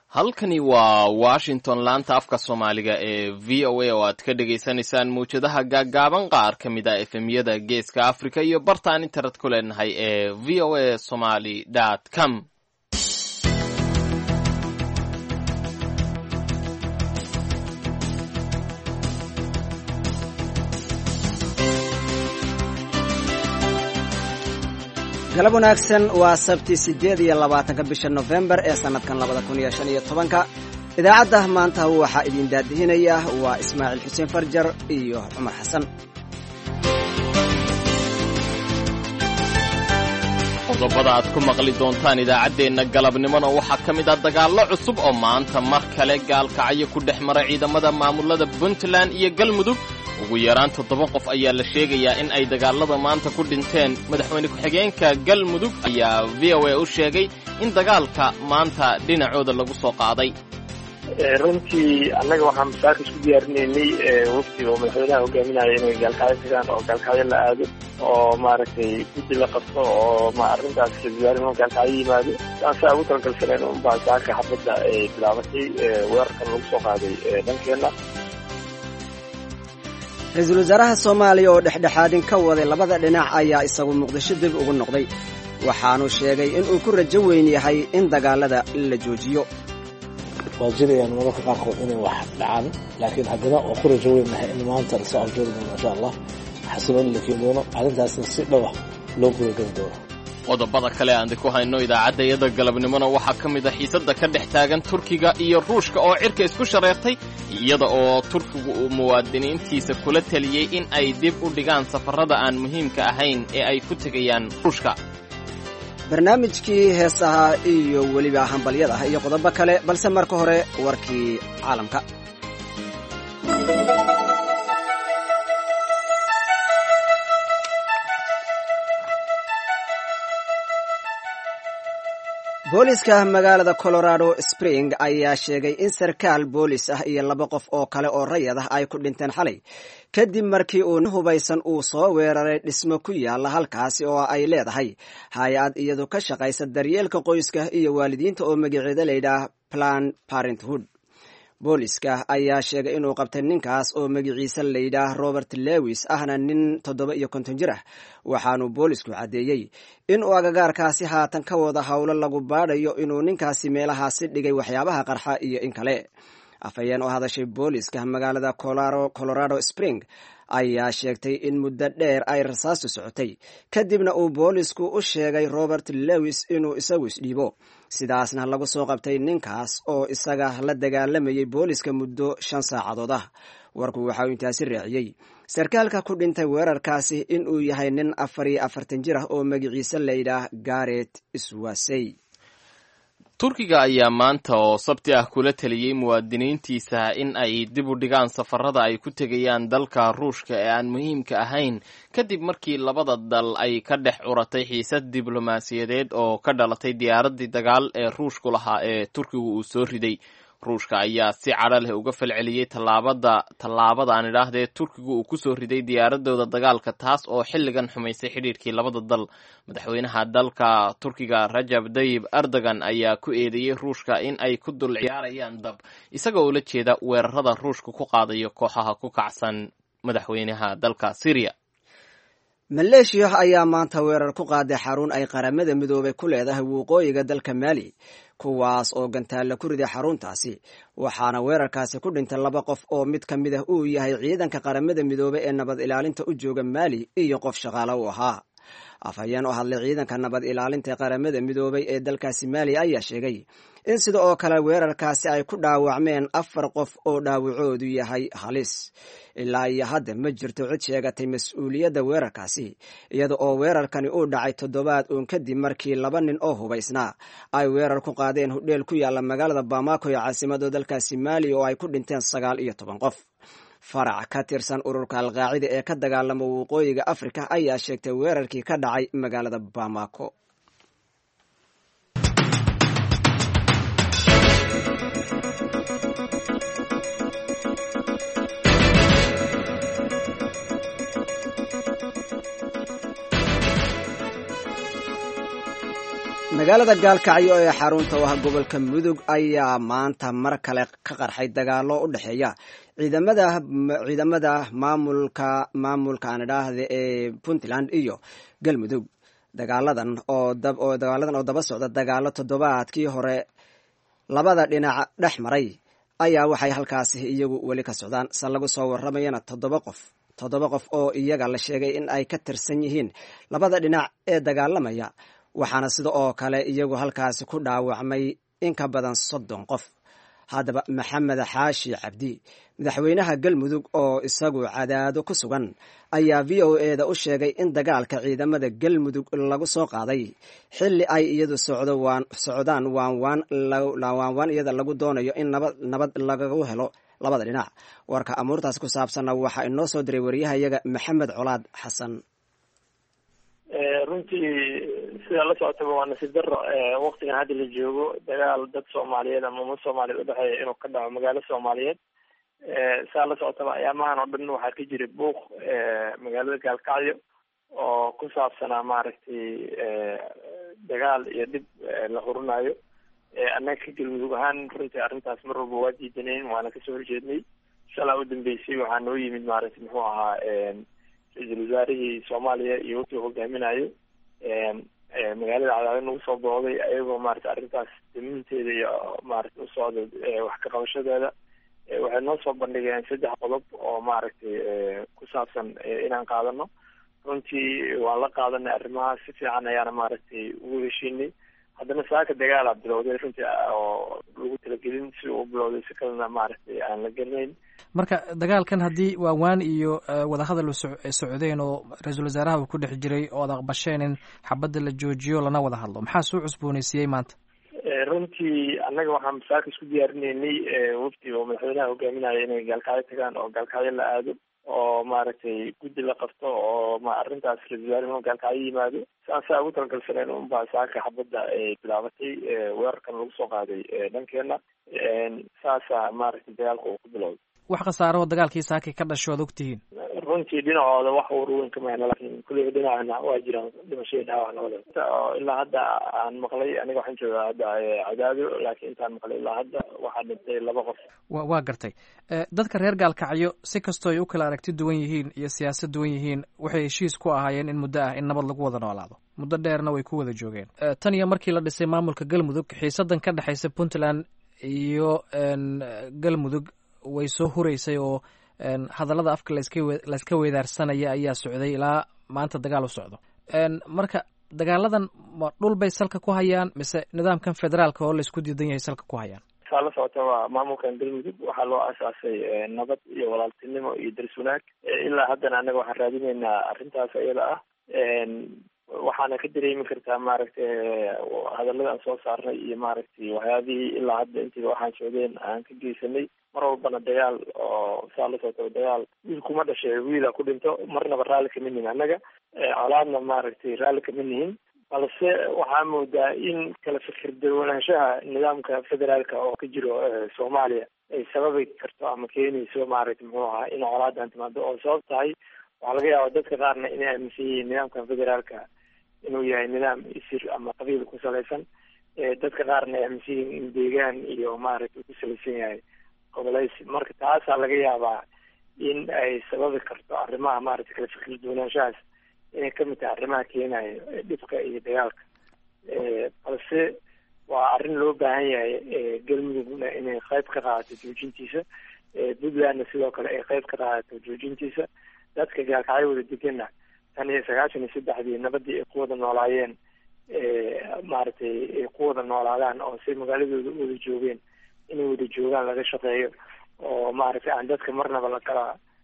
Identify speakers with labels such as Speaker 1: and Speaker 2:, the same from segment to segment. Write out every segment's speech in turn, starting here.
Speaker 1: halkani waa washington laanta afka soomaaliga ee v o a oo aad ka dhagaysanaysaan mawjadaha gaaggaaban qaar ka mid a efemyada geeska africa iyo bartaan internet ku leenahay ee v o a somaly com
Speaker 2: galab wanaagsan waa sabti siddeed iyo labaatanka bisha nofembar ee sannadkan labada kun iyo shan iyo tobanka idaacadda maanta waxaa idin daadihinaya waa ismaaciil xuseen farjar iyo cumar xasan
Speaker 1: qodobada aad ku maqli doontaan idaacaddeenna galabnimona waxaa ka mid ah dagaallo cusub oo maanta mar kale gaalkacyo ku dhex mara ciidamada maamulada puntland iyo galmudug ugu yaraan toddoba qof ayaa la sheegayaa in ay dagaallada maanta ku dhinteen madaxweyne ku-xigeenka galmudug ayaa v o a u sheegay in dagaalka maanta dhinacooda lagu soo qaaday
Speaker 3: runtii annaga waxaan masaaka isku diyaarinaynay wafdi oo madaxweynaha hogaaminaya inay gaalkacyo tagaan oo gaalkacyo la aado oo maaragtay guddi la qabto oo ma arrintaas raiisul gaalkacyo yimaado saasaa ugu talagalsaneen unbaa saaka xabadda ay bilaabatay weerarkan lagu soo qaaday dhankeenna
Speaker 2: ra-iisul wasaaraha soomaaliya oo dhexdhexaadin ka waday labada dhinac ayaa isagu muqdisho dib ugu noqday waxaanu sheegay inuu ku rajo weyn yahay in dagaalada la joojiyo
Speaker 4: waa jirayaan mararka qaarkood inay wax dhacaan laakiin haddana waa ku rajo weynahay in maanta lasoo afjoori doono insha allah xasiloon la keeni doono arrintaasna si dhowah loo gudageli doono
Speaker 1: qodobada kale aan ku hayno idaacadda iyada galabnimona waxaa ka mid a xiisadda ka dhex taagan turkiga iyo ruushka oo cirka isku shareertay iyada oo turkigu uu muwaadiniintiisa kula teliyey in ay dib u dhigaan safarrada aan muhiimka ahayn ee ay ku tegayaan ruushka
Speaker 2: barnaamijkii heesaha iyo weliba hambalyada iyo qodobo kale balse marka hore warkii caalamka booliska magaalada colorado spring ayaa sheegay in sarkaal boolis ah iyo laba qof oo kale oo rayad ah ay ku dhinteen xalay kadib markii uu hubaysan uu soo weeraray dhismo ku yaala halkaasi oo ay leedahay hay-ad iyadu ka shaqaysa daryeelka qoyska iyo waalidiinta oo magaceeda layidhaah plan parenthood booliska ayaa sheegay inuu qabtay ninkaas oo magiciisa layidhaah robert lewis ahna nin toddoba iyo konton jir ah waxaanu boolisku caddeeyey inuu agagaarkaasi haatan ka wada howlo lagu baadhayo inuu ninkaasi meelahaasi dhigay waxyaabaha qarxa iyo in kale afhayeen oo hadashay booliska magaalada colorado spring ayaa sheegtay in muddo dheer ay rasaastu socotay kadibna uu boolisku u sheegay robert lewis inuu isagu isdhiibo sidaasna lagu soo qabtay ninkaas oo isaga la dagaalamayay booliska muddo shan saacadood ah warku waxa uu intaasi raaciyey sarkaalka ku dhintay weerarkaasi inuu yahay nin afar iyo afartan jir ah oo magiciise layidhaah garet swasey
Speaker 1: turkiga ayaa maanta oo sabti ah kula teliyey muwaadiniintiisa in ay dib u dhigaan safarada ay ku tegayaan dalka ruushka ee aan muhiimka ahayn kadib markii labada dal ay ka dhex curatay xiisad diblomaasiyadeed oo ka dhalatay diyaaraddii dagaal ee ruushku lahaa ee turkigu uu soo riday ruushka ayaa si cadho leh uga falceliyey tallaabada tallaabadaan idhaahdee turkigu uu kusoo riday diyaaradooda dagaalka taas oo xilligan xumaysay xidhiirkii labada dal madaxweynaha dalka turkiga rajab dayib erdogan ayaa ku eedeeyey ruushka in ay ku dul ciyaarayaan dab isaga oo la jeeda weerarada ruushka ku qaadayo kooxaha ku kacsan madaxweynaha dalka syriya
Speaker 2: maleeshiya ayaa maanta weerar ku qaaday xarun ay qaramada midoobay ku leedahay waqooyiga dalka maali kuwaas oo gantaalla ku riday xaruntaasi waxaana weerarkaasi ku dhintay laba qof oo mid ka mid ah uu yahay ciidanka qaramada midoobey ee nabad ilaalinta u jooga maali iyo qof shaqaale u ahaa afhayeen oo hadlay ciidanka nabad ilaalinta qaramada midoobay ee dalkaasi maali ayaa sheegay in sida oo kale weerarkaasi ay ku dhaawacmeen afar qof oo dhaawacoodu yahay halis ilaa iyo hadda ma jirto cid sheegatay mas-uuliyadda weerarkaasi iyada oo weerarkani uu dhacay toddobaad uun kadib markii laba nin oo hubaysnaa ay weerar ku qaadeen hudheel ku yaalla magaalada bamako ee caasimada dalkaasi maali oo ay ku dhinteen sagaal iyo toban qof farac ka tirsan ururka alqaacida ee ka dagaalama waqooyiga afrika ayaa sheegtay weerarkii ka dhacay magaalada bamako magaalada gaalkacyo ee xarunta u ah gobolka mudug ayaa maanta mar kale ka qarxay dagaalo u dhexeeya ciidamada ciidamada maamulka maamulka aan idhaahda ee puntland iyo galmudug dagaaladan oo dagaaladan oo daba socda dagaalo toddobaadkii hore labada dhinac dhex maray ayaa waxay halkaasi iyagu weli ka socdaan se lagu soo waramayana toddoba qof toddoba qof oo iyaga la sheegay in ay ka tirsan yihiin labada dhinac ee dagaalamaya waxaana sida oo kale iyagu halkaasi ku dhaawacmay in ka badan soddon qof haddaba maxamed xaashi cabdi madaxweynaha galmudug oo isagu cadaado ku sugan ayaa v o e da u sheegay in dagaalka ciidamada galmudug lagu soo qaaday xilli ay iyadu socdaan waanwaan iyada lagu doonayo in nabad lagagu helo labada dhinac warka amuurtaas ku saabsanna waxaa inoo soo diray wariyahayaga maxamed colaad xasan
Speaker 3: runtii sidaa la socotaba waa nasiib daro waktigan hadda la joogo dagaal dad soomaaliyeed ama ummad soomaaliyeed udhexeeya inuu ka dhaco magaalo soomaaliyeed saa la socotaba ayaamahan oo dhan waxaa ka jira buuq magaalada gaalkacyo oo ku saabsanaa maaragtay dagaal iyo dhib la hurinayo annaga ka galmudug ahaan runtii arrintaas mar walba waa diidanayn waana kasoo horjeednay shalaa u dambeysay waxaa noo yimid maaragtay muxuu ahaa ra-iisul wasaarihii soomaaliya iyo wuxuu hogaaminayo magaalada cadaado nagu soo booday ayagoo maarata arrintaas daminteeda iyo maarata usocda wax ka qabashadeeda waxay noo soo bandhigeen saddex qodob oo maaragtay ku saabsan inaan qaadano runtii waan la qaadanay arrimahaas si fiican ayaana maaragtay ugu heshiinay haddana saaka dagaalaa bilowday runtii oo lagu talagelin si uu bilowday si kalena maaragtay aan la gelinayn
Speaker 5: marka dagaalkan haddii waawaan iyo wadahadal socdeen oo ra-iisul wasaaraha uu ku dhex jiray oo ad aqbasheen in xabadda la joojiyo lana wada hadlo maxaa soo cusbooneysiiyey maanta
Speaker 3: runtii annaga waxaan saaka isku diyaarinaynay wafdi oo madaxweynaha hogaaminaya inay gaalkacyo tagaan oo gaalkacyo la aado oo maaragtay guddi la qabto oo ma arrintaas ra-isul wasaare gaalkacyo yimaado saasaa ugu talagalsaneen unbaa saaka xabadda ay bilaabatay weerarkan lagu soo qaaday dhankeena saasa maaragtay dagaalka uu ku bilowday
Speaker 5: wax khasaaro oo dagaalkii saakay ka dhasho ad ogtihiin
Speaker 3: runtii dhinacooda wax warweyn kama hena lakin kulliga dhinacana waa jiraan dhimashadii dhaawac labada ilaa hadda aan maqlay aniga waxaan joogaa hadda cadaado laakiin intaan maqlay ilaa hadda waxaa dhintay laba qof
Speaker 5: wa waa gartay dadka reer gaalkacyo si kastoo ay u kala aragti duwan yihiin iyo siyaasad duwan yihiin waxay heshiis ku ahaayeen in muddo ah in nabad lagu wada noolaado muddo dheerna way ku wada joogeen tan iyo markii la dhisay maamulka galmudug xiisadan ka dhexaysa puntland iyo galmudug way soo hureysay oo hadallada afka layska weedaarsanaya ayaa socday ilaa maanta dagaal u socdo marka dagaaladan ma dhul bay salka ku hayaan mise nidaamkan federaalka oo laysku diidan yahay salka ku hayaan
Speaker 3: saa la socota waa maamulkan galmudug waxaa loo aasaasay nabad iyo walaaltinimo iyo daris wanaag ilaa haddana annaga waxaan raadineynaa arrintaas iyada ah waxaana ka dareemi kartaa maaragtay hadallada aan soo saarnay iyo maaragtay waxyaabihii ilaa hadda intiiba waxaan socdeen aan ka geysanay mar walbana dagaal oo saa la socota dagaal wiil kuma dhashay wiila ku dhinto marnaba raalli kama nihin annaga colaadna maaragtay raalli kama nihin balse waxaa moodaa in kala fikir dawanaanshaha nidaamka federaalka oo ka jiro soomaaliya ay sababi karto ama keenayso maaragtay muxuu ahaa in colaadan timaado oo sabab tahay waxaa laga yaaba dadka qaarna inay aaminsan yihiin nidaamkan federaalka inuu yahay nidaam isir ama qabiil ku salaysan dadka qaarna ay aaminsan yihiin in deegaan iyo maaragtay ku salaysan yahay goboleysi marka taasaa laga yaabaa in ay sababi karto arrimaha maaragtay kala fikir duwanaanshahaas inay kamid tahay arrimaha keenayo dhibka iyo dagaalka balse waa arrin loo baahan yahay galmudugna inay qayb ka qaadato joojintiisa puntlandna sidoo kale ay qayb ka qaadato joojintiisa dadka gaalkacyo wada degana tan iyo sagaashan iyo saddexdii nabadii ay ku wada noolaayeen maaragtay ay ku wada noolaadaan oo say magaaladooda wada joogeen inay wada joogaan laga shaqeeyo oo maaragtay aan dadka marnaba la kala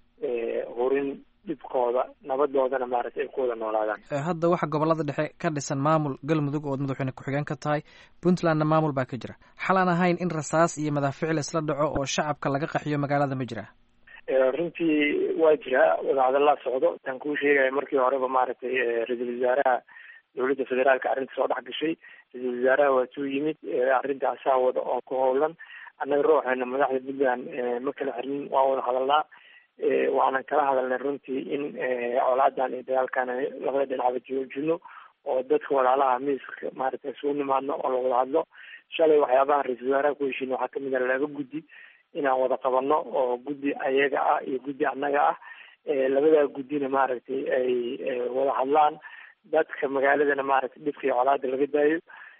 Speaker 3: hurin dhibkooda nabadoodana maaragtay ay ku wada noolaadaan
Speaker 5: hadda waxa gobolada dhexe ka dhisan maamul galmudug ood madaxweyne ku-xigeen ka tahay puntlandna maamul baa ka jira xal aan ahayn in rasaas iyo madaaficil isla dhaco oo shacabka laga qaxiyo magaalada ma jira
Speaker 3: runtii waa jiraa wadahadallaa socdo tan kuu sheegaya markii horeba maaragtay ra-iisul wasaaraha dowladda federaalka arrinta soo dhex gashay ra-iisul wasaaraha waa tuu yimid arrintaasaa wada oo ku howlan annaga ruuxeena madaxda puntland ma kala xirnin waa wada hadalnaa waanan kala hadalnay runtii in colaadan iyo dagaalkan labada dhinacba joojino oo dadka walaalaha miiska maaragtay isugu nimaadno oo la wada hadlo shalay waxyaabaha ra-iisul wasaaraha ku heshiin waxaa kamid a laba guddi inaan wada qabano oo guddi ayaga ah iyo guddi annaga ah labadaa guddina maaragtay ay wada hadlaan dadka magaaladana maaragtay dhibka iyo colaada laga daayo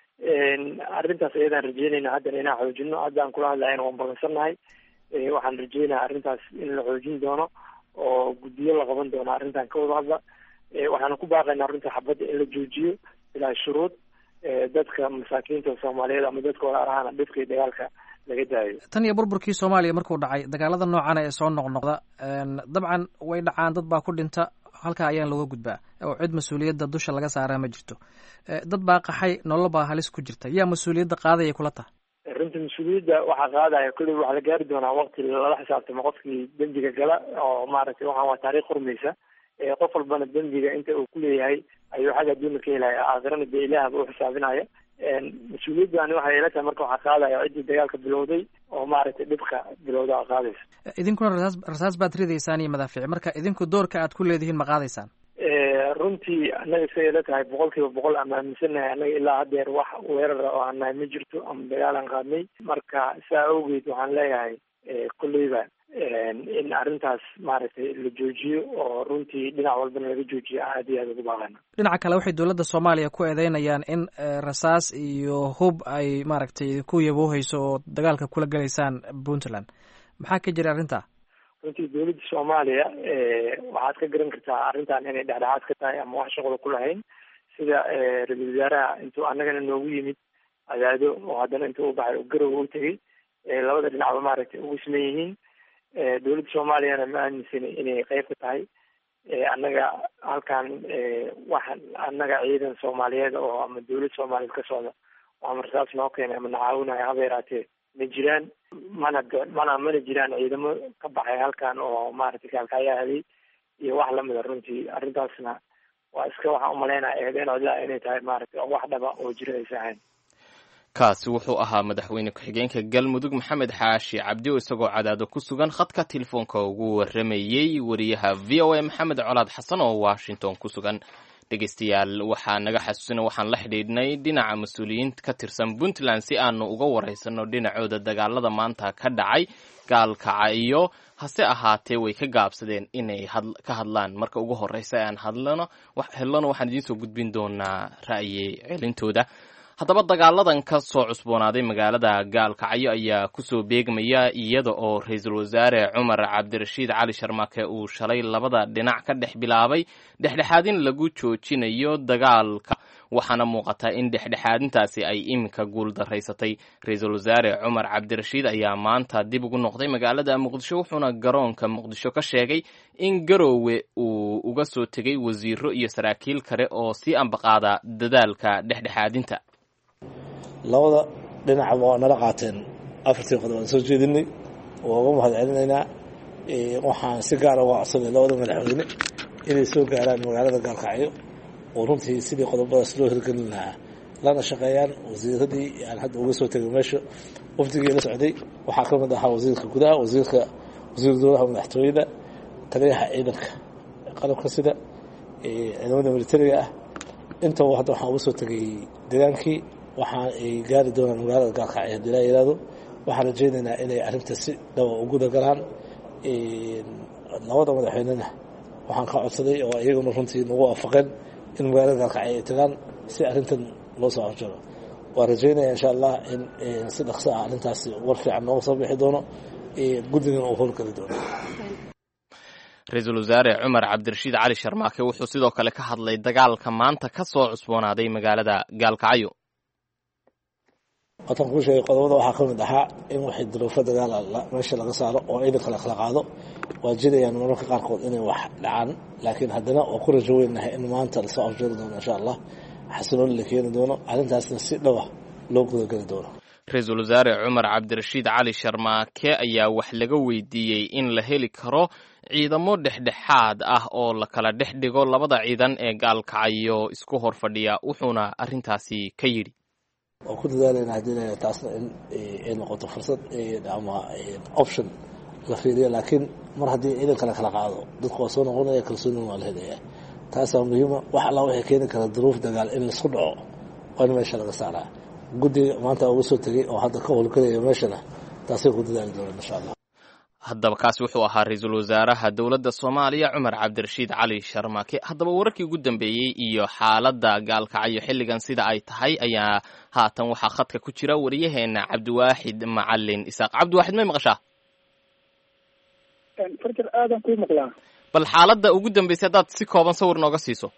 Speaker 3: arrintaas ayadaan rajeynayna haddana inaan xoojino haddaan kula hadlayana waan balansannahay waxaan rajeynaya arrintaas in la xoojin doono oo guddiyo la qaban doono arrintan ka wada hadla waxaana ku baaqaynaa runta xabadda in la joojiyo ilaa shuruud dadka masaakiinta soomaaliyeed ama dadka walaalahaana dhibka iyo dagaalka laga daayo
Speaker 5: tan iyo burburkii soomaaliya markuu dhacay dagaalada noocan ee soo noqnoqda dabcan way dhacaan dad baa ku dhinta halkaa ayaan looga gudbaa oo cid mas-uuliyadda dusha laga saaraa ma jirto dad baa qaxay nolol baa halis ku jirta yaa mas-uuliyadda qaadayay kula taha
Speaker 3: runta mas-uuliyadda waxaa qaadaya kolley waxaa la gaari doonaa waqti lala xisaabtamo qofkii dembiga gala oo maaragtay waxaan waa taariikh hurmaysa qof walbana dembiga inta uu kuleeyahay ayuu xagga adduuna ka helaya aakhirana dee ilaahba u xisaabinaya mas-uuliyaddaani waxay ila tahay marka waxaa qaadaya ciddii dagaalka bilowday oo maaragtay dhibka bilowda a qaadaysa
Speaker 5: idinkuna rasaas rasaas baad ridaysaan iyo madaafiic marka idinku doorka aad ku leedihiin ma qaadaysaan
Speaker 3: runtii annaga say ila tahay boqol kiiba boqol aan aaminsanahay annaga ilaa haddeer wax weerara oo aan nahay ma jirto ama dagaal aan qaadnay marka saa awgeed waxaan leeyahay kolleyba in arrintaas maaragtay la joojiyo oo runtii dhinac walbana laga joojiyo aad iyo aad ugu baaqana
Speaker 5: dhinaca kale waxay dowladda soomaaliya ku eedeynayaan in rasaas iyo hub ay maaragtay ku yabooheyso oo dagaalka kula gelaysaan puntland maxaa ka jira arrintaa
Speaker 3: runtii dowladda soomaaliya waxaad ka garan kartaa arrintan inay dhexdhexaad ka tahay ama wax shaqlo ku lahayn sida ra-iisul wasaaraha intuu annagana noogu yimid cadaado oo haddana intuu u baxay garowa u tegey labada dhinacba maaragtay ugu siman yihiin dowladda soomaaliyana ma aaminsani inay qeyb ka tahay annaga halkan wax annaga ciidan soomaaliyeed oo ama dowlad soomaaliyeed ka socda oo ama rasaas noo keenay ama nacaawinaya haba yaraatee ma jiraan mana mana mana jiraan ciidamo ka baxay halkan oo maaragtay kaalkacyaa helay iyo wax lamida runtii arrintaasna waa iska waxaan umalaynaya eedeen codlaa inay tahay maaragtay wax dhaba oo jira aysa ahayn
Speaker 1: kaasi wuxuu ahaa madaxweyne ku-xigeenka galmudug maxamed xaashi cabdi oo isagoo cadaado ku sugan khadka telefoonka ugu waramayey wariyaha v o a maxamed colaad xasan oo washington ku sugan dhegeystayaal waxaa naga xasuusina waxaan la xidhiidhnay dhinaca mas-uuliyiin ka tirsan puntland si aanu uga waraysano dhinacooda dagaalada maanta ka dhacay gaalkaca iyo hase ahaatee way ka gaabsadeen inay ka hadlaan marka ugu horeysa aan hadlano helano waxaan idiin soo gudbin doonaa ra'yi celintooda haddaba dagaaladan ka soo cusboonaaday magaalada gaalkacyo ayaa kusoo beegmaya iyada oo ra-iisul wasaare cumar cabdirashiid cali sharmaake uu shalay labada dhinac ka dhex bilaabay dhexdhexaadin lagu joojinayo dagaalka waxaana muuqataa in dhexdhexaadintaasi ay iminka guul daraysatay ra-iisul wasaare cumar cabdirashiid ayaa maanta dib ugu noqday magaalada muqdisho wuxuuna garoonka muqdisho ka sheegay in garoowe uu uga soo tegay wasiiro iyo saraakiil kale oo sii ambaqaada dadaalka dhexdhexaadinta
Speaker 4: labada dhinacba waa nala qaateen afartii qodob aan soo jeedinay waa uga mahad celinaynaa waxaan si gaara uga codsanay labada madaxweyne inay soo gaaraan magaalada gaalkacyo oo runtii sidii qodobadaas loo hirgelin lahaa lana shaqeeyaan wasiiradii aan hadda uga soo tegay meesha wafdigii la socday waxaa ka mid ahaa wasiirka gudaha wasiirka wasiir dowlaha madaxtooyada taliyaha ciidanka qalabka sida ciidamada militariga ah intaba hadda waxaan uga soo tegay degaankii waxaan ay gaari doonaan magaalada gaalkacyo hadii laa yihahdo waxaan rajeynaynaa inay arrinta si dhaba u guda galaan labada madaxweynena waxaan ka codsaday oo iyaguna runtii nagu waafaqeen in magaalada gaalkacyo ay tagaan si arrintan loo soo horjaro waan rajeynaya insha allah in si dhaqso ah arrintaasi war fiican nooga soo bixi doono guddigan uu howlgeli doono
Speaker 1: ra-iisul wasaare cumar cabdirashiid cali sharmaake wuxuu sidoo kale ka hadlay dagaalka maanta ka soo cusboonaaday magaalada gaalkacyo
Speaker 4: waatan kuu sheegay qodobada waxaa ka mid ahaa in waxay duruufo dagaala meesha laga saaro oo ciidanka la kala qaado waa jirayaan mararka qaarkood inay wax dhacaan laakiin haddana waa ku rajo weynahay in maanta lasoo afjari doono insha allah xasilooni la keeni doono arrintaasna si dhawa loo gudageli doono
Speaker 1: ra-iisul wasaare cumar cabdirashiid cali sharmaake ayaa wax laga weydiiyey in la heli karo ciidamo dhexdhexaad ah oo la kala dhex dhigo labada ciidan ee gaalkacayo isku hor fadhiya wuxuuna arrintaasi ka yidhi
Speaker 4: waan ku dadaalayna haddii taasna in ay noqoto fursad ama option la fiiriyo laakiin mar haddii ciidanka la kala qaado dadku waa soo noqonaya kalsoonina waa la helaya taasaa muhiima wax allaa waxay keeni kara duruuf dagaal in laisku dhaco waa in meesha laga saaraa guddiga maanta uga soo tegey oo hadda ka howlgalaya meeshana taasay ku dadaali doonaan insha allah
Speaker 1: haddaba kaasi wuxuu ahaa ra-iisul wasaaraha dowladda soomaaliya cumar cabdirashiid cali sharmaake haddaba wararkii ugu dambeeyey iyo xaaladda gaalkacyo xilligan sida ay tahay ayaa haatan waxaa khadka ku jira wariyaheena cabdiwaaxid macalin isaaq cabdiwaaxid may maqashaa
Speaker 6: farjar aadan kuu maqlaa
Speaker 1: bal xaaladda ugu dambeysay haddaad si kooban sawir nooga siiso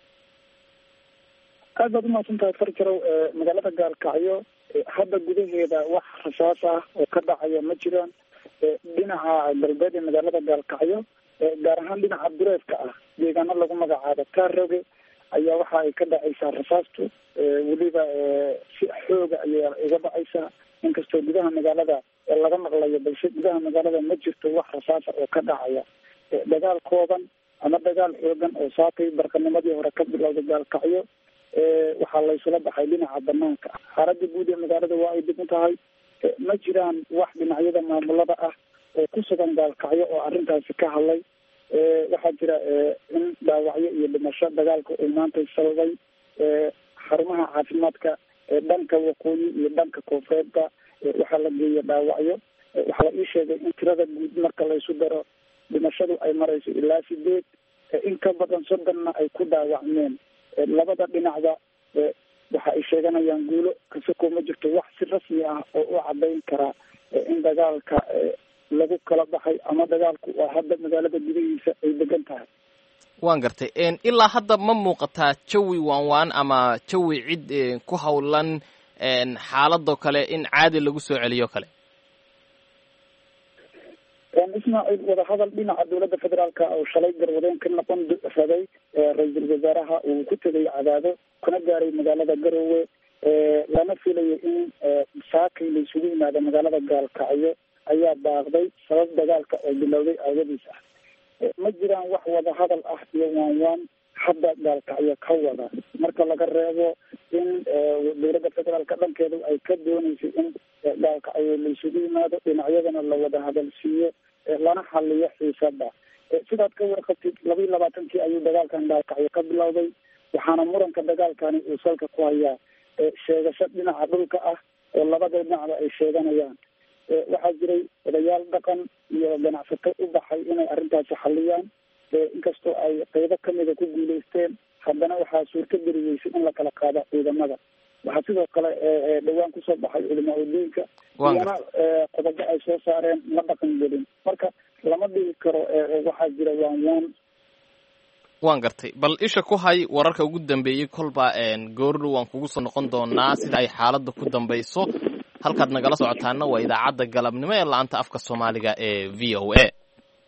Speaker 6: aad baad umahadsan tahay farjarow magaalada gaalkacyo hadda gudaheeda wax rasaas ah oo ka dhacaya ma jiraan dhinaca galbeed ee magaalada gaalkacyo gaar ahaan dhinaca dureedka ah deegaano lagu magacaabo taaroge ayaa waxa ay ka dhacaysaa rasaastu weliba si xooga ayaa iga dhacaysaa inkastoo gudaha magaalada laga maqlayo balse gudaha magaalada ma jirto wax rasaasa oo ka dhacaya dagaal kooban ama dagaal xoogan oo saakay barqanimadii hore ka bilowda gaalkacyo waxaa laysula baxay dhinaca banaanka xaaladda guud ee magaalada waa ay dib u tahay ma jiraan wax dhinacyada maamulada ah oo ku sugan gaalkacyo oo arrintaasi ka hadlay waxaa jira in dhaawacyo iyo dhimasho dagaalka uu maanta sababay xarumaha caafimaadka dhanka waqooyi iyo dhanka koonfureedka waxaa la geeya dhaawacyo waxaa la ii sheegay in tirada guud marka laysu daro dhimashadu ay marayso ilaa sideed in ka badan soddonna ay ku dhaawacmeen labada dhinacba waxa ay sheeganayaan guulo kasakoo ma jirto wax si rasmi ah oo u cadayn karaa in dagaalka lagu kala baxay ama dagaalku oo hadda magaalada gudihiisa ay degan tahay
Speaker 1: waan gartay ilaa hadda ma muuqataa jawi waan waan ama jawi cid ku howlan xaaladoo kale in caadi lagu soo celiyo kale
Speaker 6: ismaaciil wadahadal dhinaca dowladda federaalka oo shalay garwadeen ka noqon rabay ra-iisul wasaaraha uu ku tegay cadaado kuna gaaray magaalada garoowe lana filayo in saakay la isugu yimaado magaalada gaalkacyo ayaa baaqday sabab dagaalka oo bilowday aawadiis ah ma jiraan wax wadahadal ah iyo waan waan hadda gaalkacyo ka wada marka laga reebo in dowladda federaalka dhankeedu ay ka dooneysay in gaalkacyo la isugu yimaado dhinacyadana la wada hadalsiiyo lana xaliyo xiisada sidaad ka warqabtid laba iyo labaatankii ayuu dagaalkan gaalkacyo ka bilowday waxaana muranka dagaalkani uu salka ku hayaa sheegasho dhinaca dhulka ah oo labada dhinacba ay sheeganayaan waxaa jiray odayaal dhaqan iyo ganacsato u baxay inay arrintaasi xaliyaan inkastoo ay qeybo kamida ku guuleysteen haddana waxaa suurto geliyeysay in la kala qaado ciidamada waxaa sidoo kale dhawaan kusoo baxay culimaa udiinka iyana qodobo ay soo saareen ma dhaqan gelin marka lama dhigi karo waxaa jira waan waan
Speaker 1: waan gartay bal isha ku hay wararka ugu dambeeyey kolba goordhow waan kugu soo noqon doonaa sida ay xaaladda ku dambayso halkaad nagala socotaana waa idaacadda galabnimo ee la-anta afka soomaaliga ee v o a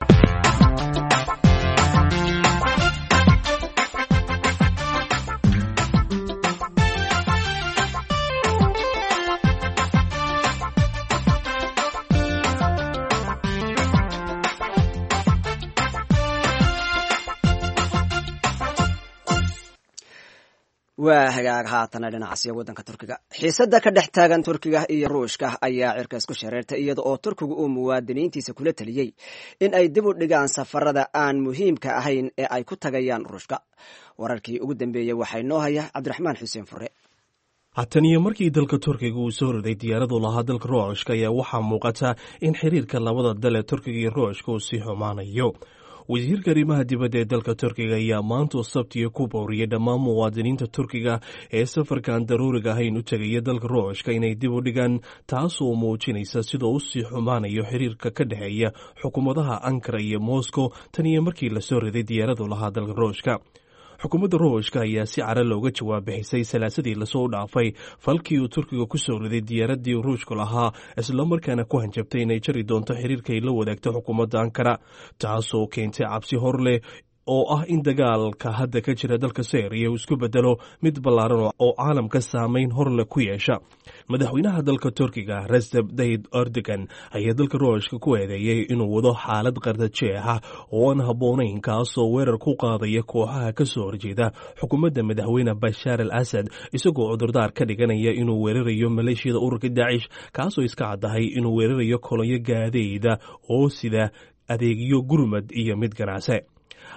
Speaker 2: waa hagaag haatana dhinacaasiya waddanka turkiga xiisadda ka dhex taagan turkiga iyo ruushka ayaa cirka isku shareertay iyada oo turkigu uu muwaadiniintiisa kula teliyey in ay dib u dhigaan safarada aan muhiimka ahayn ee ay ku tagayaan ruushka wararkii ugu dambeeyey waxaa inoo haya cabdiraxmaan xuseen fure
Speaker 7: hatan iyo markii dalka turkiga uu soo riday diyaaradu lahaa dalka ruushka ayaa waxaa muuqata in xiriirka labada dal ee turkiga iyo ruushka uu sii xumaanayo wasiirka arrimaha dibadda ee dalka turkiga ayaa maanta sabtiga ku booriyey dhammaan muwaadiniinta turkiga ee safarkan daruuriga ahayn u tegaya dalka ruushka inay dib u dhigaan taasoo muujinaysa sidoo u sii xumaanayo xiriirka ka dhexeeya xukuumadaha ankara iyo moscow tan iyo markii lasoo riday diyaaradu lahaa dalka ruushka xukuumadda ruushka ayaa si cara looga jawaab bixisay salaasadii lasoo dhaafay falkii uu turkiga ku soo riday diyaaraddii ruushku lahaa islamarkaana ku hanjabtay inay jari doonto xiriirka ay la wadaagto xukuumadda ankara taasoo keentay cabsi hor leh oo ah in dagaalka hadda ka jira dalka syriya uu isku bedelo mid ballaaran oo caalamka saameyn horle ku yeesha madaxweynaha dalka turkiga reseb dayid erdogan ayaa dalka ruushka ku eedeeyey inuu wado xaalad qardajeex ah oo aan habboonayn kaasoo weerar ku qaadaya kooxaha ka soo horjeeda xukuumadda madaxweyne bashaar al asad isagoo cudurdaar ka dhiganaya inuu weerarayo maleeshiyada ururka daacish kaasoo iska caddahay inuu weerarayo kolonyo gaadeyda oo sida adeegyo gurmad iyo mid ganacse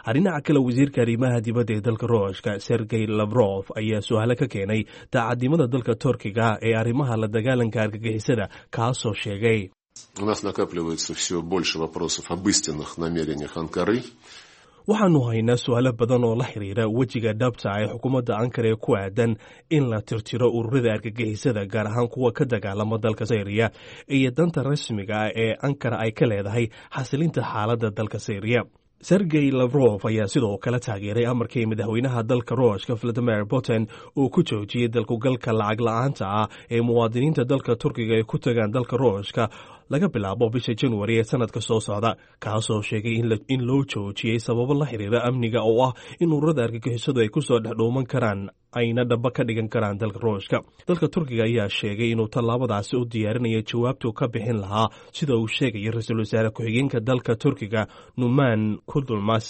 Speaker 7: dhinaca kale wasiirka arrimaha dibadda ee dalka ruushka sergey lavrof ayaa su-aalo ka keenay daacadnimada dalka turkiga ee arrimaha la dagaalanka argagixisada kaasoo sheegay
Speaker 8: У нас накапливается все больше вопросов об истинных намерениях Анкары.
Speaker 7: waxaanu haynaa su-aalo badan oo la xiriira wejiga dhabta ee xukuumadda ankara ee ku aadan in la tirtiro ururada argagixisada gaar ahaan kuwa ka dagaalama dalka syriya iyo danta rasmiga ah ee ankara ay ka leedahay xasilinta xaaladda dalka syriya sergey lavrof ayaa sidoo kale taageeray amarkii madaxweynaha dalka ruushka valadimir putin uu ku joojiyey dalkugalka lacag la-aanta ah ee muwaadiniinta dalka turkiga ay ku tagaan dalka ruushka laga bilaabo bisha januari ee sanadka soo socda kaasoo sheegay in loo joojiyey sababo la xiriira amniga oo ah in ururada argagixisadu ay kusoo dhexdhuuman karaan ayna dhaba ka dhigan karaan dalka ruushka dalka turkiga ayaa sheegay inuu tallaabadaasi u diyaarinayo jawaabtuu ka bixin lahaa sida uu sheegaya ra-iisul wasaare ku-xigeenka dalka turkiga numan kudulmas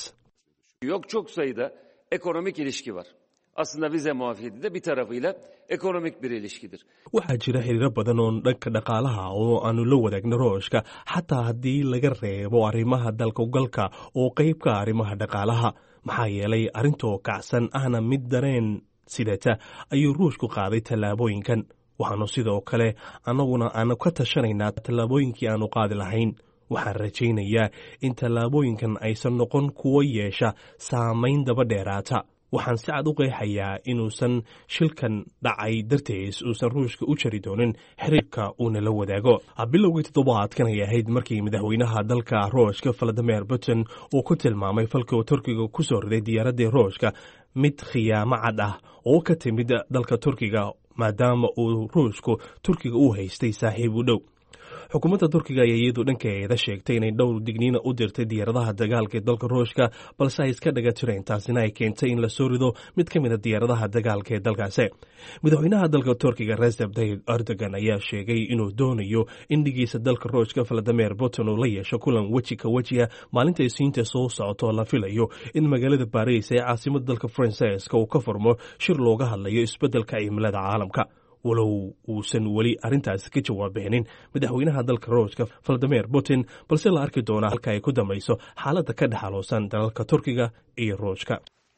Speaker 9: Yok çok sayıda ekonomik ilişki var. Aslında vize muafiyeti de bir tarafıyla ekonomik bir ilişkidir.
Speaker 7: waxaa jira xiriiro badan oo dhanka dhaqaalaha oo aanu la wadaagno ruushka xataa haddii laga reebo arrimaha dalkugalka oo qayb ka arrimaha dhaqaalaha maxaa yeelay arrintoo kacsan ahna mid dareen sidata ayuu ruushku qaaday tallaabooyinkan waxaanu sidoo kale annaguna aanu ka tashanaynaa tallaabooyinkii aanu qaadi lahayn waxaan rajaynayaa in tallaabooyinkan aysan noqon kuwo yeesha saamayn daba dheeraata waxaan si cad u qeexayaa inuusan shilkan dhacay dartees uusan ruushka u jari doonin xiriirka uuna la wadaago bilowgii toddobaadkan ay ahayd markii madaxweynaha dalka ruushka valadimir putin uu ku tilmaamay falkii uu turkiga ku soo riday diyaaraddii ruushka mid khiyaamo cad ah oo ka timid dalka turkiga maadaama uu ruushku turkiga u haystay saaxiib u dhow xukuumadda turkiga ayaa iyadu dhankeeda sheegtay inay dhowr digniina u dirtay diyaaradaha dagaalka ee dalka ruushka balse ay iska dhaga tireen taasina ay keentay in la soo rido mid ka mid a diyaaradaha dagaalka ee dalkaasi madaxweynaha dalka turkiga reseb tayyib erdogan ayaa sheegay inuu doonayo in dhigiisa dalka ruushka valadimir putin uu la yeesho kulan weji ka wejiga maalinta isiinta soo socotoo la filayo in magaalada baris ee caasimada dalka faransiiska uu ka furmo shir looga hadlayo isbeddelka cimilada caalamka walow uusan weli arrintaasi ka jawaab bixinin madaxweynaha dalka ruushka valadimir putin balse la arki doonaa halka ay ku dambayso xaaladda ka dhexaloosan dalalka turkiga iyo ruushka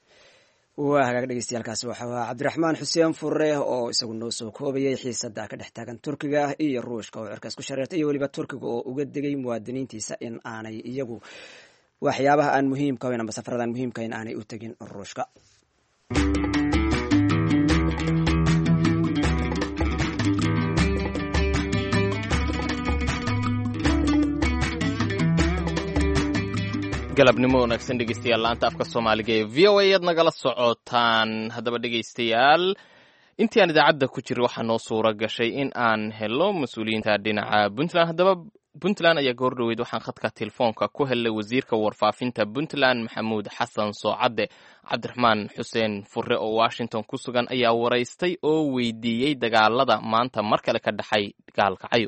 Speaker 2: waa hagaag dhegeystayaaalkaasi waxaa ahaa cabdiraxmaan xuseen furre oo isagu noo soo koobayay xiisada ka dhex taagan turkiga iyo ruushka oo cirkaas ku shareertay iyo weliba turkiga oo uga degay muwaadiniintiisa in aanay iyagu waxyaabaha aan muhiimka hayn ama safaradaan muhiimka hayn aanay u tegin ruushka
Speaker 1: galabnimo wanaagsan dhegeystayaal laanta afka soomaaliga ee v o a aad nagala socotaan haddaba dhegeystayaal intii aan idaacadda ku jira waxaa noo suura gashay in aan helo mas-uuliyiinta dhinaca puntland haddaba puntland ayaa goor dhoweyd waxaan khadka telefoonka ku helnay wasiirka warfaafinta puntland maxamuud xasan soocadde cabdiraxmaan xuseen furre oo washington ku sugan ayaa waraystay oo weydiiyey dagaalada maanta mar kale ka dhexay gaalkacyo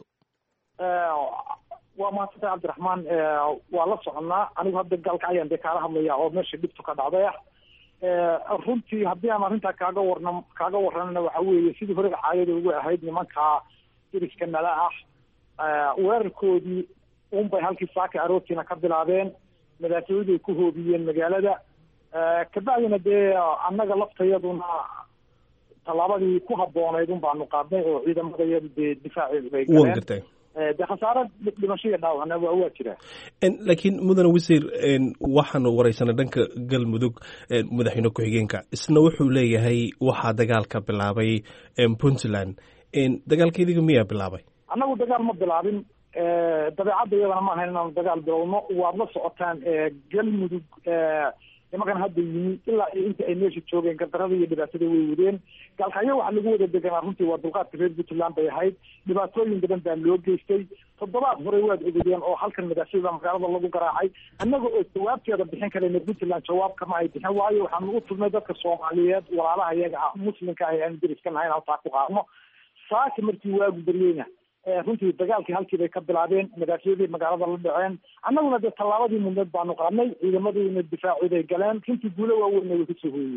Speaker 6: waa mahadsantay cabdiraxmaan waa la soconaa anigu hadda gaalkacyaan dee kaala hadlaya oo meesha dhibtu ka dhacday ah runtii haddii aan arrintaa kaaga warna kaaga warranana waxa weeye sidii horega caadada ugu ahayd nimanka diriska nala ah weerarkoodii unbay halkii saaka aroortiina ka bilaabeen madaafiyadu ay ku hoobiyeen magaalada kabacdina dee annaga laftayaduna tallaabadii ku habboonayd un baanu qaadnay oo ciidamadayadu dee difaaceedu bay galeen de khasaaro dhimasho iyo dhaawacna waa waa jiraa
Speaker 7: laakiin mudane wasiir waxaanu wareysanay dhanka galmudug madaxweyne ku-xigeenka isna wuxuu leeyahay waxaa dagaalka bilaabay puntland dagaalka idiga miyaa bilaabay
Speaker 6: annagu dagaal ma bilaabin dabeecadda iyadana ma ahayn inaanu dagaal bilowno waad la socotaan galmudug nimankan hadda yimi ilaa iyo inta ay meesha joogeen gardarada iyo dhibaatada way wadeen gaalkacyo waxaa lagu wada deganaa runtii waa dulqaadka reer puntland bay ahayd dhibaatooyin badan baa loo geystay toddobaad hore waad ogeydeen oo halkan madaafyada magaalada lagu garaacay annaga oo jawaabteeda bixin karayna puntland jawaab kama ay bixin waayo waxaanu u tugnay dadka soomaaliyeed walaalaha iyaga ah muslimka ah aan deriska nahayn halkaa ku qaadno saaka markii waagu baryeyna runtii dagaalkii halkii bay ka bilaabeen madaafyadii magaalada la dhaceen annaguna dee tallaabadii mudneed baanu qaadnay ciidamadiina difaacood ay galeen runtii guulo waaweynna way kasoo hooyeen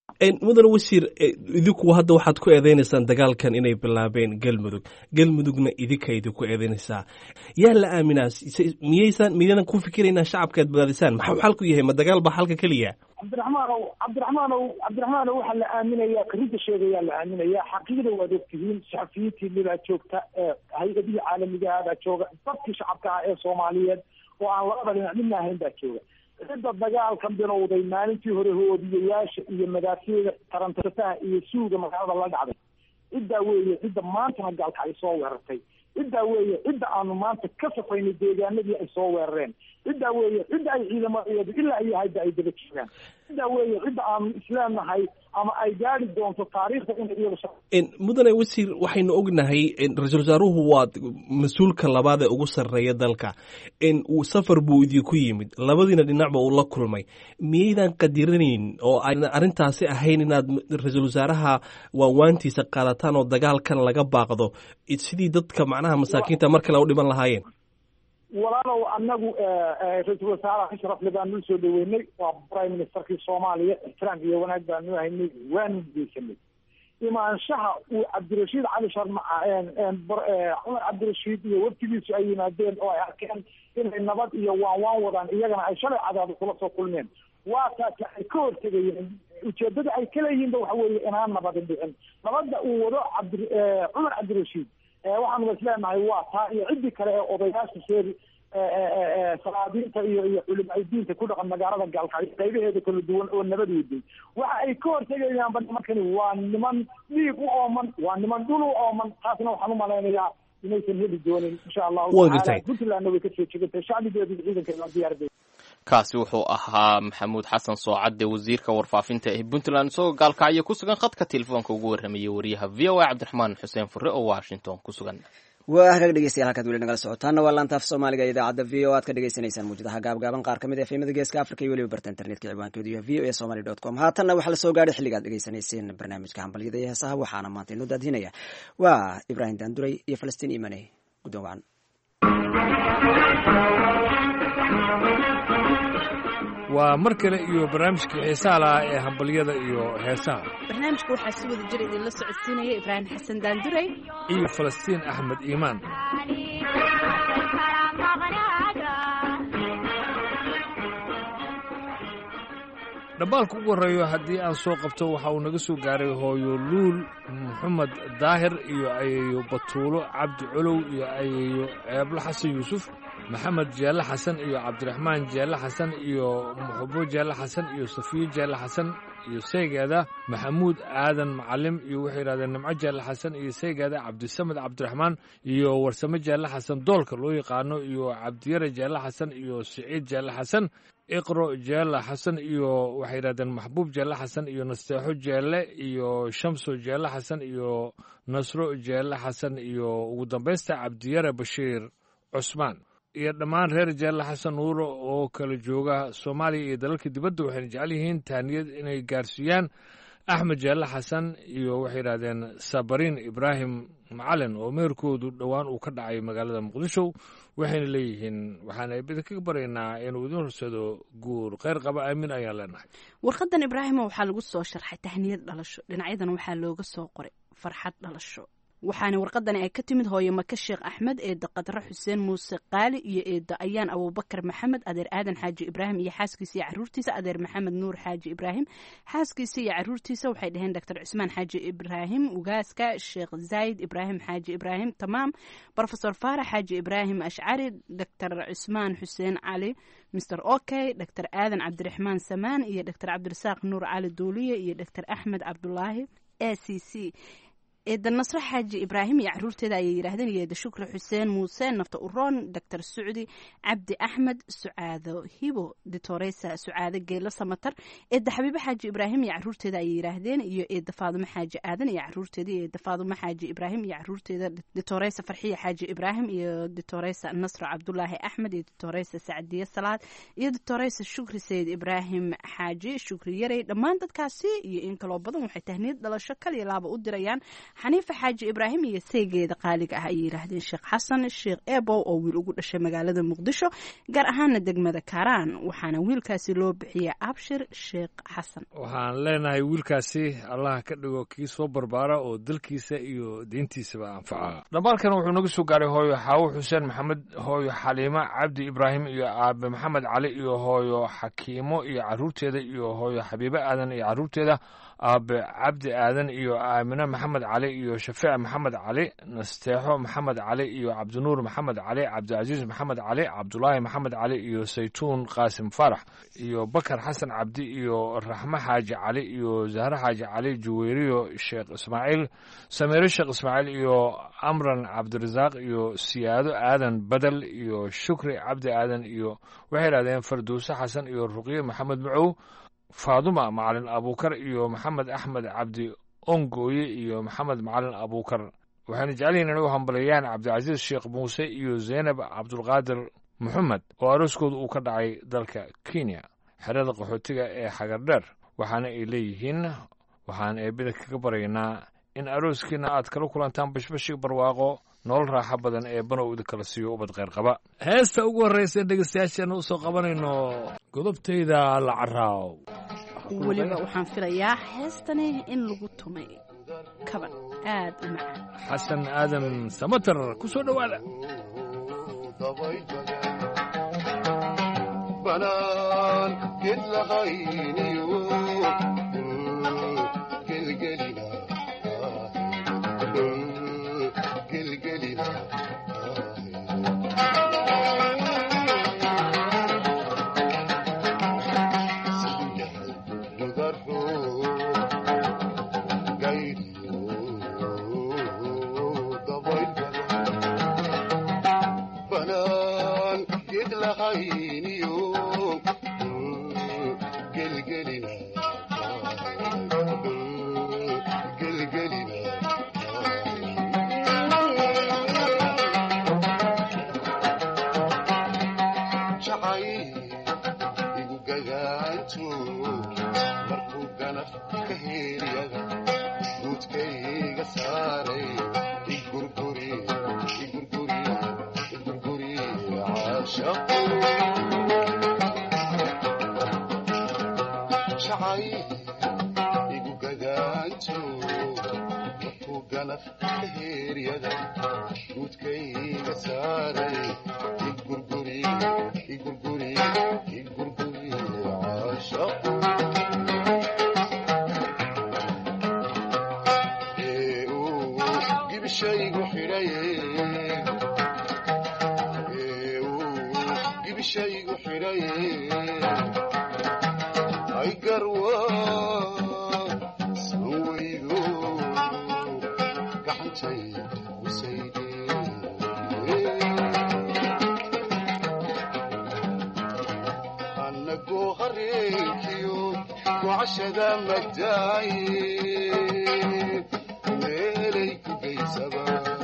Speaker 7: mudane wasiir idinku hadda waxaad ku eedeynaysaan dagaalkan inay bilaabeen galmudug galmudugna idinka idinku eedeynaysaa yaa la aaminaa miyaysaan miyaynan ku fikiraynaa shacabka aad badaadisaan maxuu xalku yahay ma dagaal baa xalka keliya
Speaker 6: cabdiraxmaanow cabdiraxmaanow cabdiraxmaanow waxaa la aaminayaa karinta sheegayaa la aaminayaa xaqiiqda waad ogtihiin saxafiyiintii libaa joogta hay-adihii caalamigaha baa jooga dadkii shacabka ah ee soomaaliyeed oo aan labada dhinac midna ahayn baa jooga cidda dagaalkan bilowday maalintii hore hoodiyayaasha iyo madaafiicda tarantataha iyo suuga magaalada la dhacday ciddaa weeye cidda maantana gaalka ay soo weerartay ciddaa weeye cidda aanu maanta ka safaynay deegaanadii ay soo weerareen ciddaa weeye cidda ay ciidamadeedu ilaa iyo hadda ay daba joogaan ciddaa weeye cidda aanu isleenahay ama ay gaari doonto taariikhda inay iyadu
Speaker 7: mudane wasiir waxaynu ognahay ra-iisul wasaaruhu waa mas-uulka labaad ee ugu sarreeya dalka safar buu idinku yimid labadiina dhinacba uu la kulmay miyaydan qadiranayn oo ayna arrintaasi ahayn inaad ra-iisul wasaaraha waawaantiisa qaadataan oo dagaalkan laga baaqdo sidii dadka macnaha masaakiinta mar kale u dhiman lahaayeen
Speaker 6: walaalow anagu ra-iisul wasaaraha ashrafle baanu usoo dhaweynay waa prime ministerkii soomaaliya ixtiraam iyo wanaag baanu haynay waanu geysanay imaanshaha uu cabdirashiid cali sharma cumar cabdirashiid iyo waftigiisu ay yimaadeen oo ay arkeen inay nabad iyo waan waan wadaan iyagana ay shalay cadaado kula soo kulmeen waa taasi ay ka hortegayeen ujeedada ay ka leeyihiinba waxa weeye inaan nabadin dhicin nabadda uu wado cabdi cumar cabdirashiid waxaanu isleenahay waa taa iyo ciddii kale ee odayaasha sheeri salaadiinta iyo iyo culimaa diinta ku dhaqan magaalada gaalkacyo qaybaheeda kala duwan oo nabad weday waxa ay ka hortegayaanba nimankani waa niman dhiig u ooman waa niman dhul u ooman taasna waxaan u malaynayaa inaysan heli doonin insha allahu taala puntlandna way kasoo jegantay shacbigeedu ciidankeeda diyaarday
Speaker 1: kaasi wuxuu ahaa maxamuud xasan soocadde wasiirka warfaafinta ee puntland isagoo gaalkacyo ku sugan khadka telefoonka ugu warramayay wariyaha v o a cabdiraxmaan xuseen fure oo washington ku sugan
Speaker 2: waa hagaag dhegeystayaal halkaad weli nagala socotaana waa laantaaf soomaaliga ee idaacadda v o aad ka dhegeysaneysaan mawjadaha gaabgaaban qaar ka mid ee fiimada geeska africa iyo weliba barta internetka ciwaankeedu iyo v o a somaly dot com haatanna waxaa la soo gaadhay xilligaad dhegeysanayseen barnaamijka hambalyada iyo heesaha waxaana maanta inoo daadinaya waa ibraahim daanduray iyo falastiin imane guddoon wacan
Speaker 10: waa mar kale iyo barnaamijkii xiisaha lahaa ee hambalyada iyo heesaha
Speaker 11: barnaamijka waxaa si wada jira idinla socodsiinaya ibraahim xasan daanduray
Speaker 10: iyo falastiin axmed iimaan dhambaalka ugu horreeyo haddii aan soo qabto waxa uu naga soo gaaray hooyo luul maxamed daahir iyo ayeeyo batuulo cabdi colow iyo ayeeyo ceeblo xasan yuusuf maxamed jeelle xasan iyo cabdiraxmaan jeelle xasan iyo muxubo jeelle xasan iyo safiyo jeelle xasan iyo saygeeda maxamuud aadan macalim iyo waxay yidhahdeen nimco jeelle xasan iyo saygeeda cabdisamed cabdiraxmaan iyo warsame jeelle xasan doolka loo yaqaano iyo cabdiyare jeelle xasan iyo siciid jeelle xasan iqro jeelle xasan iyo waxay yidhahdeen maxbuub jeelle xasan iyo nasteexo jeelle iyo shamso jeelle xasan iyo nasro jeelle xasan iyo ugu dambaysta cabdiyare bashiir cusmaan iyo dhammaan reer jeelle xasan nuuro oo kala jooga soomaaliya iyo dalalka dibadda waxayna jecel yihiin taaniyad inay gaarsiiyaan axmed jeelle xasan iyo waxay yidhahdeen sabariin ibraahim macalin oo meherkoodu dhowaan uu ka dhacay magaalada muqdisho waxayna leeyihiin waxaan idinkaga baraynaa inuu idin horsado guur kheyr qaba aamin ayaan leenahay
Speaker 11: warqadan ibraahimo waxaa lagu soo sharxay tahniyad dhalasho dhinacyadan waxaa looga soo qoray farxad dhalasho waxaana warqadani ay ka timid hooyo maka sheekh axmed eedda qadre xuseen muuse qaali iyo eedda ayaan abuubakar maxamed adeer aadan xaaji ibraahim iyo xaaskiisa iyo caruurtiisa adeer maxamed nuur xaaji ibraahim xaaskiisa iyo caruurtiisa waxay dhaheen doctor cusmaan xaaji ibraahim ugaaska sheekh zayd ibraahim xaaji ibraahim tamaam rofesor faarax xaaji ibraahim ashcari doctor cusmaan xuseen cali mr okey doctor aadan cabdiraxmaan samaan iyo doctor cabdirasaaq nuur cali duuliye iyo doctor axmed cabdulaahi a c c eedda nasre xaaji ibraahim iyo caruurteeda ayay yidhaahdeen iyo eedda shukri xuseen muuse nafta uroon doctor sucdi cabdi axmed sucaado hibo ditoresa sucaado geelo samatar eedda xabiibo xaaji ibraahim iyo caruurteeda ayay yidhaahdeen iyo eedda faadumo xaaji aadan iyo caruurteeda iyo eedda faadumo xaaji ibraahim iyo caruurteeda ditoresa farxiya xaaji ibraahim iyo ditoresa nasro cabdulaahi axmed iyo ditoresa sacdiye salaad iyo ditoresa shukri sayid ibraahim xaaji shukri yarey dhammaan dadkaasi iyo in kaloo badan waxay tahniyad dhalasho kaliya laaba u dirayaan xaniifa xaaji ibraahim iyo seegeeda qaaliga ah ayay yidhaahdeen sheekh xasan sheekh ebow oo wiil ugu dhashay magaalada muqdisho gaar ahaana degmada kaaraan waxaana wiilkaasi loo bixiyay abshir sheekh xasan
Speaker 10: waxaan leenahay wiilkaasi allah ka dhigo kii soo barbaara oo dalkiisa iyo diintiisaba anfaca dhambaalkan wuxuu naga soo gaaray hooyo xaawo xuseen maxamed hooyo xaliimo cabdi ibraahim iyo aabe maxamed cali iyo hooyo xakiimo iyo caruurteeda iyo hooyo xabiibe aadan iyo caruurteeda aabe cabdi aadan iyo aamine maxamed cali iyo shafeec maxamed cali nasteexo maxamed cali iyo cabdinuur maxamed cali cabdicasiis maxamed cali cabdulaahi maxamed cali iyo saytuun qaasim faarax iyo bakar xasan cabdi iyo raxmo xaaji cali iyo zahre xaaji cali juweyriyo sheekh ismaaciil samiire sheekh ismaaciil iyo amran cabdirasaaq iyo siyaado aadan badel iyo shukri cabdi aadan iyo waxay idhahdeen farduuse xasan iyo ruqye maxamed macow faaduma macalin abuukar iyo maxamed axmed cabdi ongooye iyo maxamed macalin abuukar waxayna jecelyihin inay u hambaliyaan cabdicasiis sheekh muuse iyo zeynab cabdulqaadir moxamed oo arooskooda uu ka dhacay dalka kenya xerada qaxootiga ee xagardheer waxaana ay leeyihiin waxaan eebida kaga baryaynaa in arooskiina aad kala kulantaan bashbashii barwaaqo nolol raaxo badan ee banow idinkala siiyo ubad kheyr qaba heesta ugu horreysa dhegeystayaasheena u soo qabanayno godobtayda la caraaw
Speaker 11: weliba waxaan filayaa heestani in lagu tumay kaban aad u macaan
Speaker 10: xasan aadan samater ku soo dhowaada
Speaker 12: banaan ged lahayniyo gelgelina gelgelina banaan ged lahayniyo gelgelina gelgelina jacay igu gagaanto markuu ganaf ka heeriyada guudkayga saaray igurguri igurguri igurguri caashaqo jacay igu gagaanto markuu ganaf ka heeriyada guudkayga saaray igurguri igurguri igurguri caashaqo ee uu gibishaygu xidhaye ee uu gibishaygu xidhaye ay garwa san weydo gacantay usayde annagoo hareenkiyo gocashada madaaye meelay ku geysaba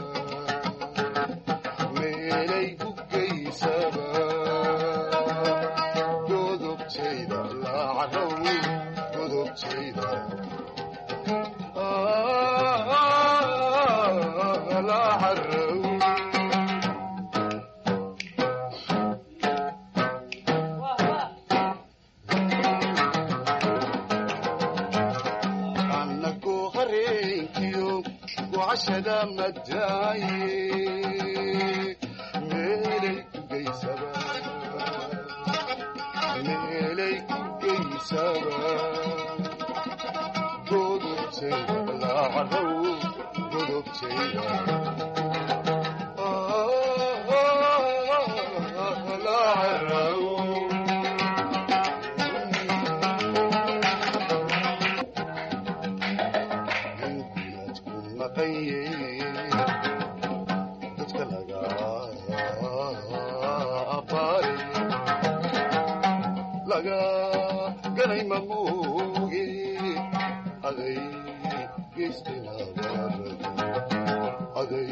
Speaker 12: meelay ku geysaba godobtayda laacarow godobtayda laacarow annagoo hareenkiyo gocashada madaaye meelay ku geysaba meelay ku geysaba godobtayda laacarow godobtayda laacarow dadka laga abaare laga ganay mamuuge aday geystaynabarado aday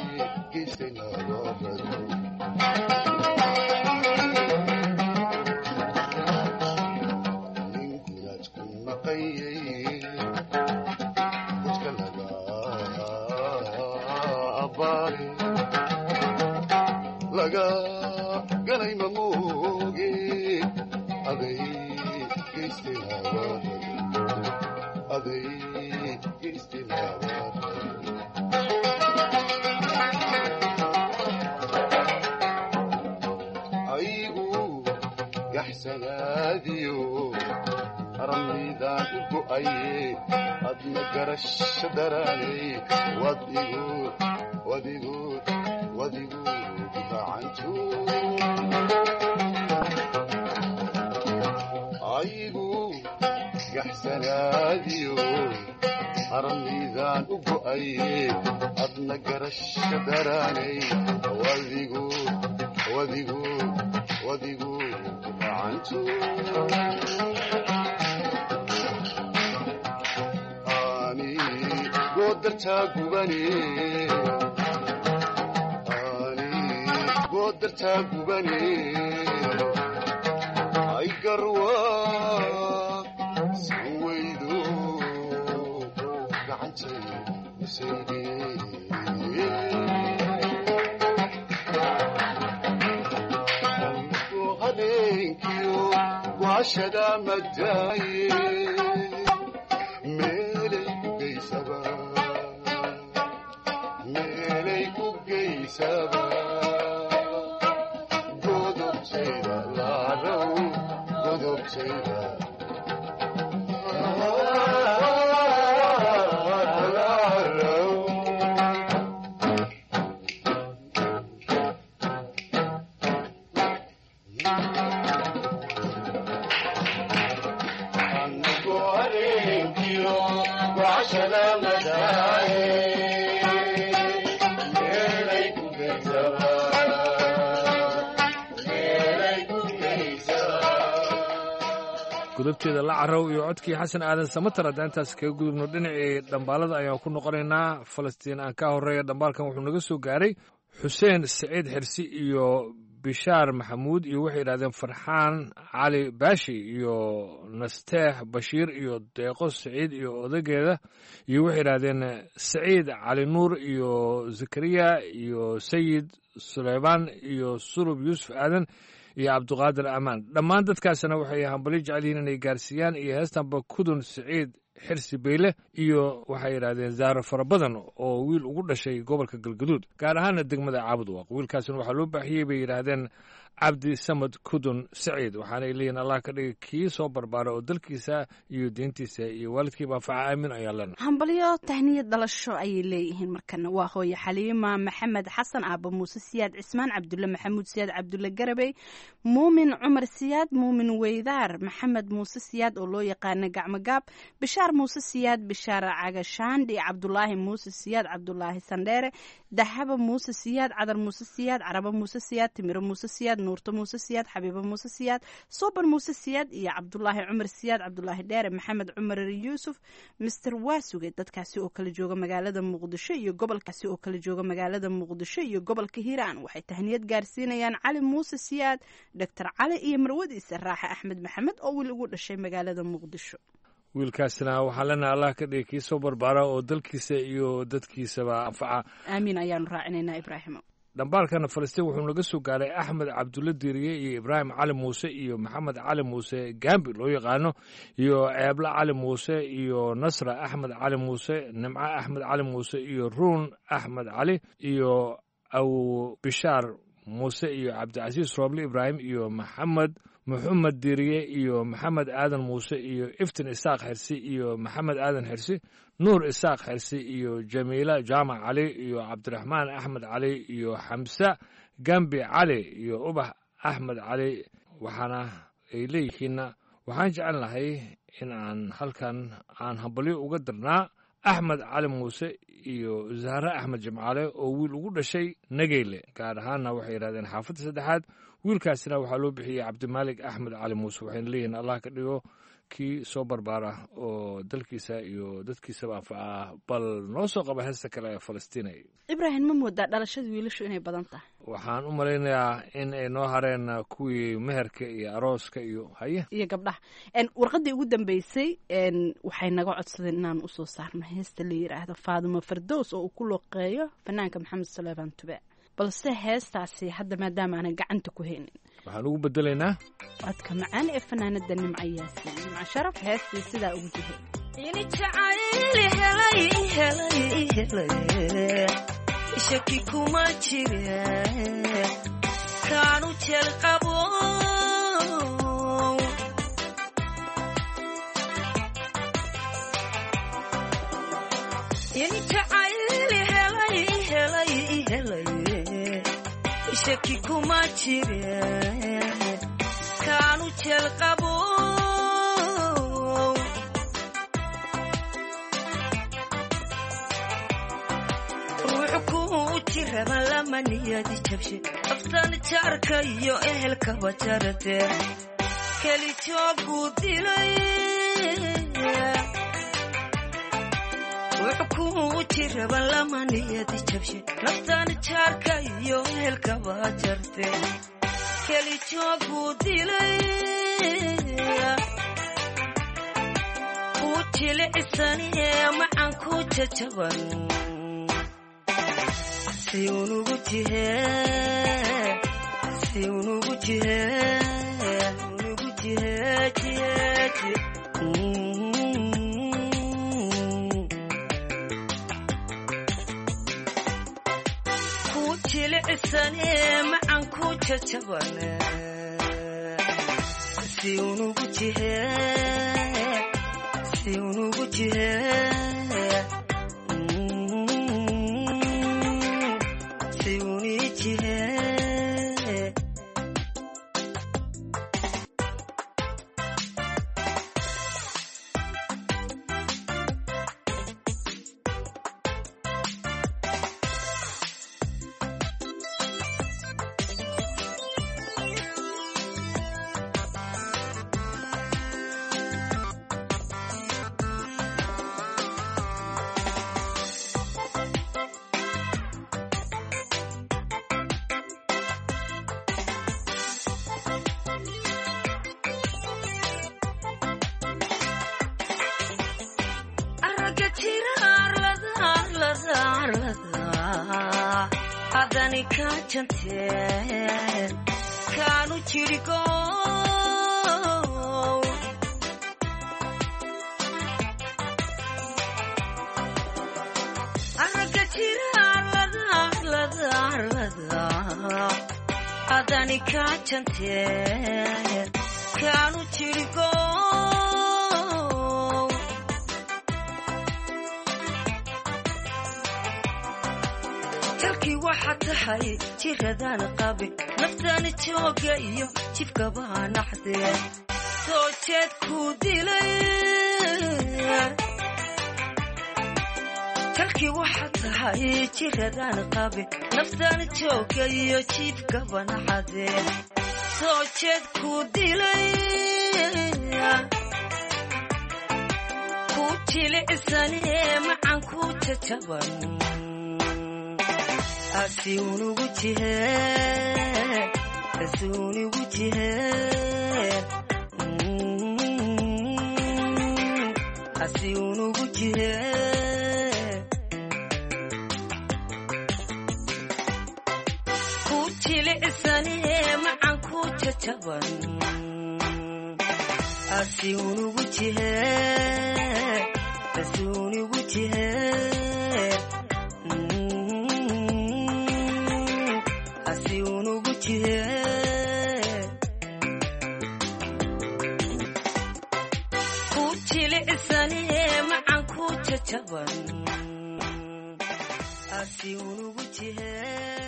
Speaker 12: geystaynabarado ninkunaad ku maqayay dadka laga baare laga ganay mamooge aday geystay hawaday aday geystay hawaday aygu gaxsanaadiyo ramidaan u go'aye adna garasho daraanay wadigu wadigu wadigu gacantu aygu gaxsanaadiyo ramidaan u go'aye adna garasho daraanay wadigu wadigu wadigu gacantu ani goodartaa gubane ani goodartaa gubane ay garwa san weydo gacantay isayde habeenkiyo waashada madaaye meelay ku geysaba meelay ku geysaba godobtayda laalow godobtayda
Speaker 10: gudubteeda la carow iyo codkii xasan aadan samatar haddaan intaas kaga gudubno dhinacii dhambaalada ayaan ku noqonaynaa falastiin aan ka horeeya dhambaalkan wuxuu naga soo gaaray xuseen saciid xirsi iyo bishaar maxamuud iyo waxay yidhahdeen farxaan cali baashi iyo nasteex bashiir iyo deeqo saciid iyo odageeda iyo waxay yidhahdeen saciid cali nuur iyo zakariya iyo sayid suleymaan iyo sulub yuusuf aadan iyo cabduqaadir amaan dhammaan dadkaasna waxay hambali jecel yihiin inay gaarsiiyaan iyo heestanba kudun saciid xirsi beyle iyo waxay yidhahdeen zaaro fara badan oo wiil ugu dhashay gobolka galgaduud gaar ahaana degmada caabud waaq wiilkaasna waxaa loo baaxiyey bay yidhaahdeen cabdi samad kudun saciid waxaanay leeyihin allah ka dhiga kii soo barbaara oo dalkiisa iyo diintiisa iyo waalidkiiba anfaca aamin ayaa lena
Speaker 11: hambalyo tahniyad dhalasho ayay leeyihiin markana waa hooye xaliima maxamed xasan aaba muuse siyaad cismaan cabdulle maxamuud siyaad cabdulle garabey muumin cumar siyaad muumin weydaar maxamed muuse siyaad oo loo yaqaana gacmogaab bishaar muuse siyaad bishaar cagashaandhi cabdulaahi muuse siyaad cabdulaahi sandheere dahaba muuse siyaad cadar muuse siyaad carabo muuse siyaad timiro muuse siyaad nuurto muuse siyaad xabiibo muuse siyaad soban muuse siyaad iyo cabdulaahi cumar siyaad cabdulaahi dheere maxamed cumar yuusuf mister waasuge dadkaasi oo kala jooga magaalada muqdisho iyo gobolkaasi oo kala jooga magaalada muqdisho iyo gobolka hiiraan waxay tahniyad gaarsiinayaan cali muuse siyaad doctor cali iyo marwadiisa raaxe axmed maxamed oo wiil ugu dhashay magaalada muqdisho
Speaker 10: wiilkaasna waxaa lena allah ka dhigay kii soo barbaara oo dalkiisa iyo dadkiisaba anfaca
Speaker 11: aamiin ayaanu raacinaynaa ibraahimo
Speaker 10: dhambaalkana falastiin wuxuu naga soo gaaray axmed cabdulle diiriye iyo ibraahim cali muuse iyo maxamed cali muuse gambi loo yaqaano iyo ceebla cali muuse iyo nasra axmed cali muuse nimco axmed cali muuse iyo ruun axmed cali iyo aw bishaar muuse iyo cabdicasiis rooble ibraahim iyo maxamed maxamed diiriye iyo maxamed aadan muuse iyo iftin isaaq xirsi iyo maxamed aadan xirsi nuur isaaq xirsi iyo jamiila jaamac cali iyo cabdiraxmaan axmed cali iyo xamse gambi cali iyo ubax axmed cali waxaana ay leeyihiinna waxaan jecel lahay in aan halkan aan hambalyo uga dirnaa axmed cali muuse iyo zahre axmed jimcaale oo wiil ugu dhashay nageyle gaar ahaanna waxay yidhahdeen xaafadda saddexaad wiilkaasina waxaa loo bixiyey cabdimaalik axmed cali muuse waxayna leeyihiin allah ka dhigo kii soo barbaara oo dalkiisa iyo dadkiisaba anfaca bal noo soo qaba heesta kale ee falastiinay
Speaker 11: ibraahim ma moodaa dhalashada wiilashu inay badan tahay
Speaker 10: waxaan u malaynayaa in ay noo hareen kuwii meherka iyo arooska iyo haye
Speaker 11: iyo gabdhaha warqaddii ugu dambeysay waxay naga codsadeen inaan usoo saarno heesta la yidhaahdo faadimo fardows oo uu ku loqeeyo fanaanka maxamed suleyman tube balse heestaasi hadda maadaama aanan gacanta ku haynin
Speaker 10: waxaan ugu bedelaynaa
Speaker 11: codka macaan ee fanaanada nimca yaasin nimca sharaf heestii sidaa ugu jihay
Speaker 13: ini jacayl helay helay helay shaki kuma jire kaanu jeel qabo ini jacayl helay helay helay shaki kuma jire kaanu jeel qabo ruux ku jiraba lama niyadi jabshe aftan jaarka iyo ehelkaba jarate keli joogu dilay ruux ku jiraba lama niyadi jabshe naftan jaarka iyo ehelkaba jarte keli joogu dilay ku jilicsanee macan ku jajaban si unugu jihe si unugu jihe unugu jihe jihe jihe ku jilicsane macan ku jajabane si unugu jihe si unugu jihe adani ka jante kaanu jirigo araga jira arlada arlada arlada adani ka jante kaanu jirigo jalkii waxaa tahay jiradaan qabe naftaani jooga iyo jibkabaa naxdee soo jeed ku dilay jalkii waxaa tahay jiradaan qabe naftaani jooga iyo jibkaba naxdee soo jeed ku dilay ku jilicsanee macan ku jajaban asi unugu jihe asi unugu jihe asi unugu jihe ku jilicsanee macan ku jajaban asi unugu jihe asi unugu jihe ku jilicsanee macan ku jajaban asi unugu jihe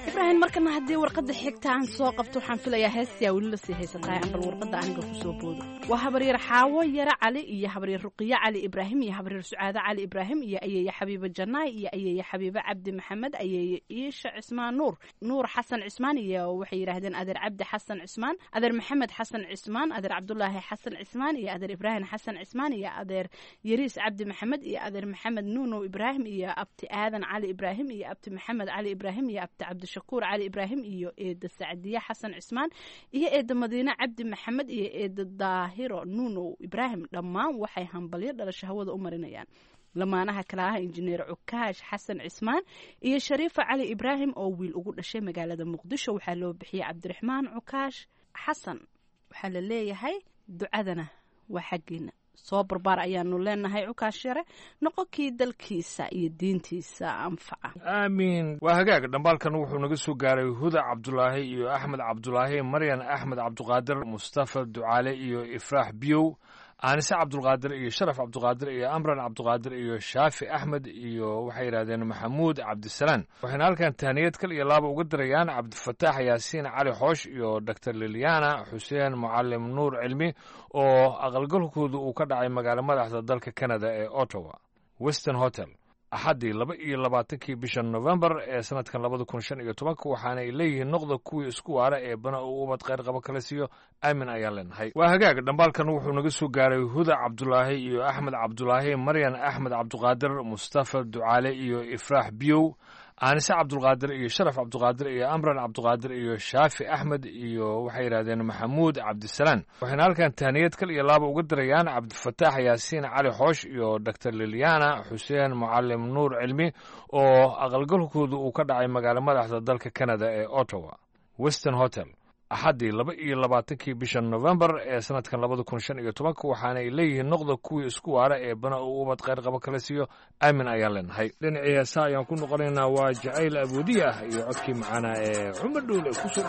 Speaker 11: ibraahim markana haddii warqadda xigta aan soo qabto waxaan filayaa heestayaa weli lasii haysataa aan bal warqadda aniga kusoo boodo waa habaryar xaawo yare cali iyo habaryar ruqiye cali ibraahim iyo habaryar sucaado cali ibraahim iyo ayeeye xabiibe janaay iyo ayeeye xabiibe cabdi maxamed ayeeye iisha cismaan nuur nuur xasan cismaan iyo waxay yidhaahdeen adeer cabdi xasan cismaan adeer maxamed xasan cismaan adeer cabdulaahi xasan cismaan iyo adeer ibraahim xasan cismaan iyo adeer yariis cabdi maxamed iyo adeer maxamed nuunow ibraahim iyo abti aadan cali ibraahim iyo abti maxamed cali ibraahim iyo abti cabdishakuur cali ibraahim iyo eeda sacdiye xasan cismaan iyo eeda madiine cabdi maxamed iyo eeda daahiro nuunow ibraahim dhammaan waxay hambalyo dhalasho hawada u marinayaan lamaanaha kale ah injineer cukaash xasan cismaan iyo shariifa cali ibraahim oo wiil ugu dhashay magaalada muqdisho waxaa loo bixiyey cabdiraxmaan cukaash xasan waxaa la leeyahay ducadana waa xaggiina soo barbaar ayaanu leenahay cukaash yare noqonkii dalkiisa iyo diintiisa anfaca
Speaker 10: aamiin waa hagaag dhambaalkan wuxuu naga soo gaaray huda cabdulaahi iyo axmed cabdulaahi maryan axmed cabduqaadir mustafa ducaale iyo ifraax biyow aanise cabdulqaadir iyo sharaf cabduqaadir iyo amran cabduqaadir iyo shaafi axmed iyo waxay yidhahdeen maxamuud cabdisalaan waxayna halkan tahniyad kal iyo laaba uga dirayaan cabdifataax yaasiin cali xoosh iyo doctor liliana xuseen mucalim nuur cilmi oo aqalgalkooda uu ka dhacay magaalo madaxda dalka canada ee ottawa western hotel axaddii laba iyo labaatankii bisha novembar ee sanadkan labada kun shan iyo tobanka waxaana ay leeyihiin noqda kuwii isku waara ee bana uu ubad kheyr qabo kala siiyo aamin ayaan leenahay waa hagaag dhambaalkan wuxuu naga soo gaaray huda cabdulaahi iyo axmed cabdulaahi maryan axmed cabduqaadir mustafa ducaale iyo ifraax biyow aanise cabdulqaadir iyo sharaf cabduqaadir iyo amran cabduqaadir iyo shaafi axmed iyo waxay yidhahdeen maxamuud cabdisalaan waxayna halkan tahniyad kal iyo laaba uga dirayaan cabdifataax yaasiin cali xoosh iyo doctor liliana xuseen mucalim nuur cilmi oo aqalgalkooda uu ka dhacay magaalo madaxda dalka canada ee ottawa western hotel axaddii laba iyo labaatankii bisha novembar ee sanadkan labada kun shan iyo tobanka waxaana ay leeyihiin noqda kuwii isku waara ee bana uu ubad kheyr qabo kala siiyo aamin ayaan leenahay dhinacii heesa ayaan ku noqonaynaa waa jacayl aboodiya ah iyo codkii macaana ee cumar dhuule kusoo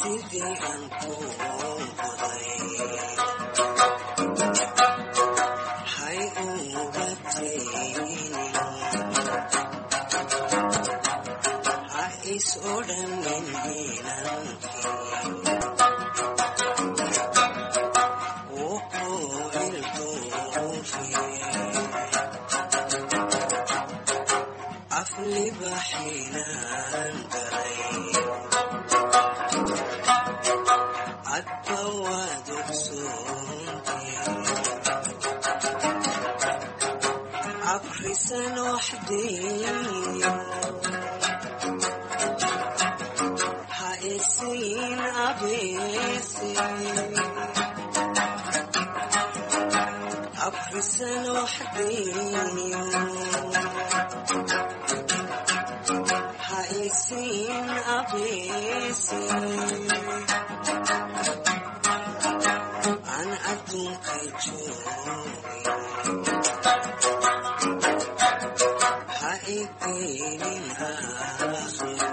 Speaker 13: sidii aan ku qoday hay uga taynin ha is odhanin inankii wuu ku ilduufiye aflibaxinaan galay adba waad ogsoontii abrisan waxdiyo ha isiin abeesi abrisan waxdiyo ha isiin abeesi aan adduunka joogin ha igeynin aakhiro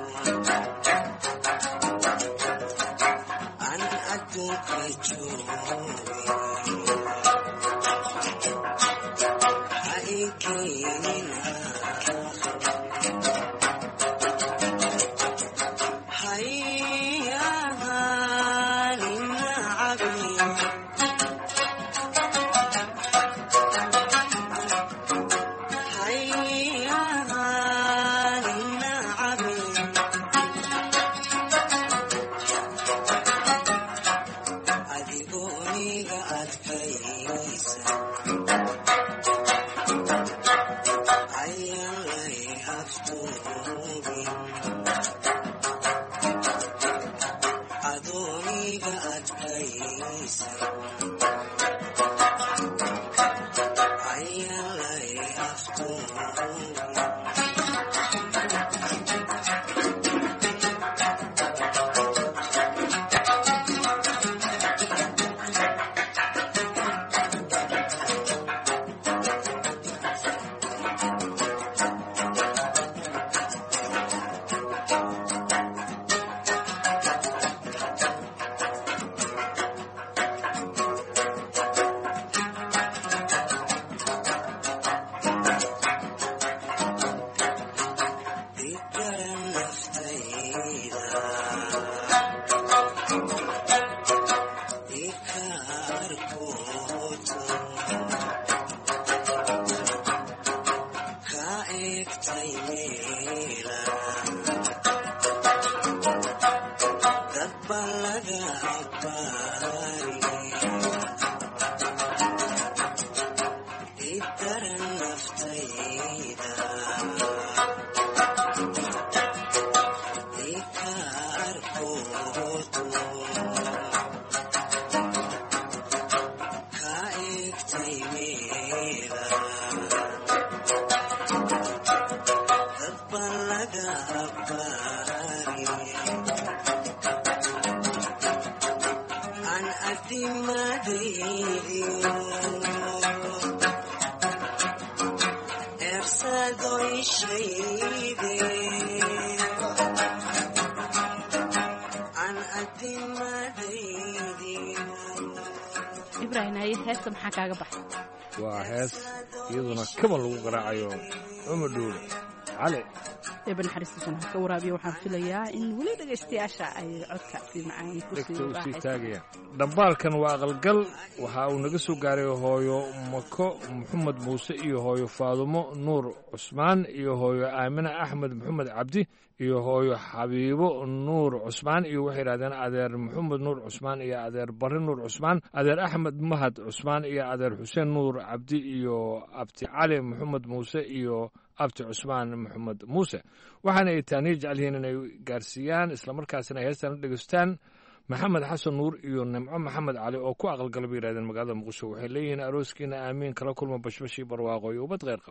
Speaker 13: aan adduunka joogin ha igeynin adigoniga adkaysa ayaan lay aftuubin adooniga adkaysa ayaan lay aftuubin Igaran naftayda ikaarkooto ka eegtay meela dadba laga abbaari igaran naftayda ikaarkooto ka eegtay meela dadba laga abbaari aan adimadaydiyo ersadoy shayde aan adimadaydiyo
Speaker 11: ibraahim haye heesta maxaa kaaga baxay
Speaker 10: waa hees iyaduna kaban lagu garaacayo cumar dhuule cali
Speaker 11: eeba naxariistiisana ha ka waraabiya waxaan filayaa in weli dhegaystayaasha ay codka si macaan
Speaker 10: dhegta
Speaker 11: kusii
Speaker 10: u sii
Speaker 11: raaxaysan
Speaker 10: taagaya dhambaalkan waa aqalgal waxa uu naga soo gaaray hooyo mako maxamed muuse iyo hooyo faadumo nuur cusmaan iyo hooyo aamine axmed maxamed cabdi iyo hooyo xabiibo nuur cusmaan iyo waxay yidhahdeen adeer maxamed nuur cusmaan iyo adeer barre nuur cusmaan adeer axmed mahad cusmaan iyo adeer xuseen nuur cabdi iyo abti cali maxamed muuse iyo abti cusmaan maxamed muuse waxaana ay taaniya jecel yihiin inay gaarsiiyaan islamarkaasina ay heestan u dhegeystaan maxamed xasan nuur iyo nimco maxamed cali oo ku aqalgala bay yidhahdeen magaalada muqdisho waxay leeyihiin arooskiina aamiin kala kulma bashbashii barwaaqo iyo ubad kheyr qaba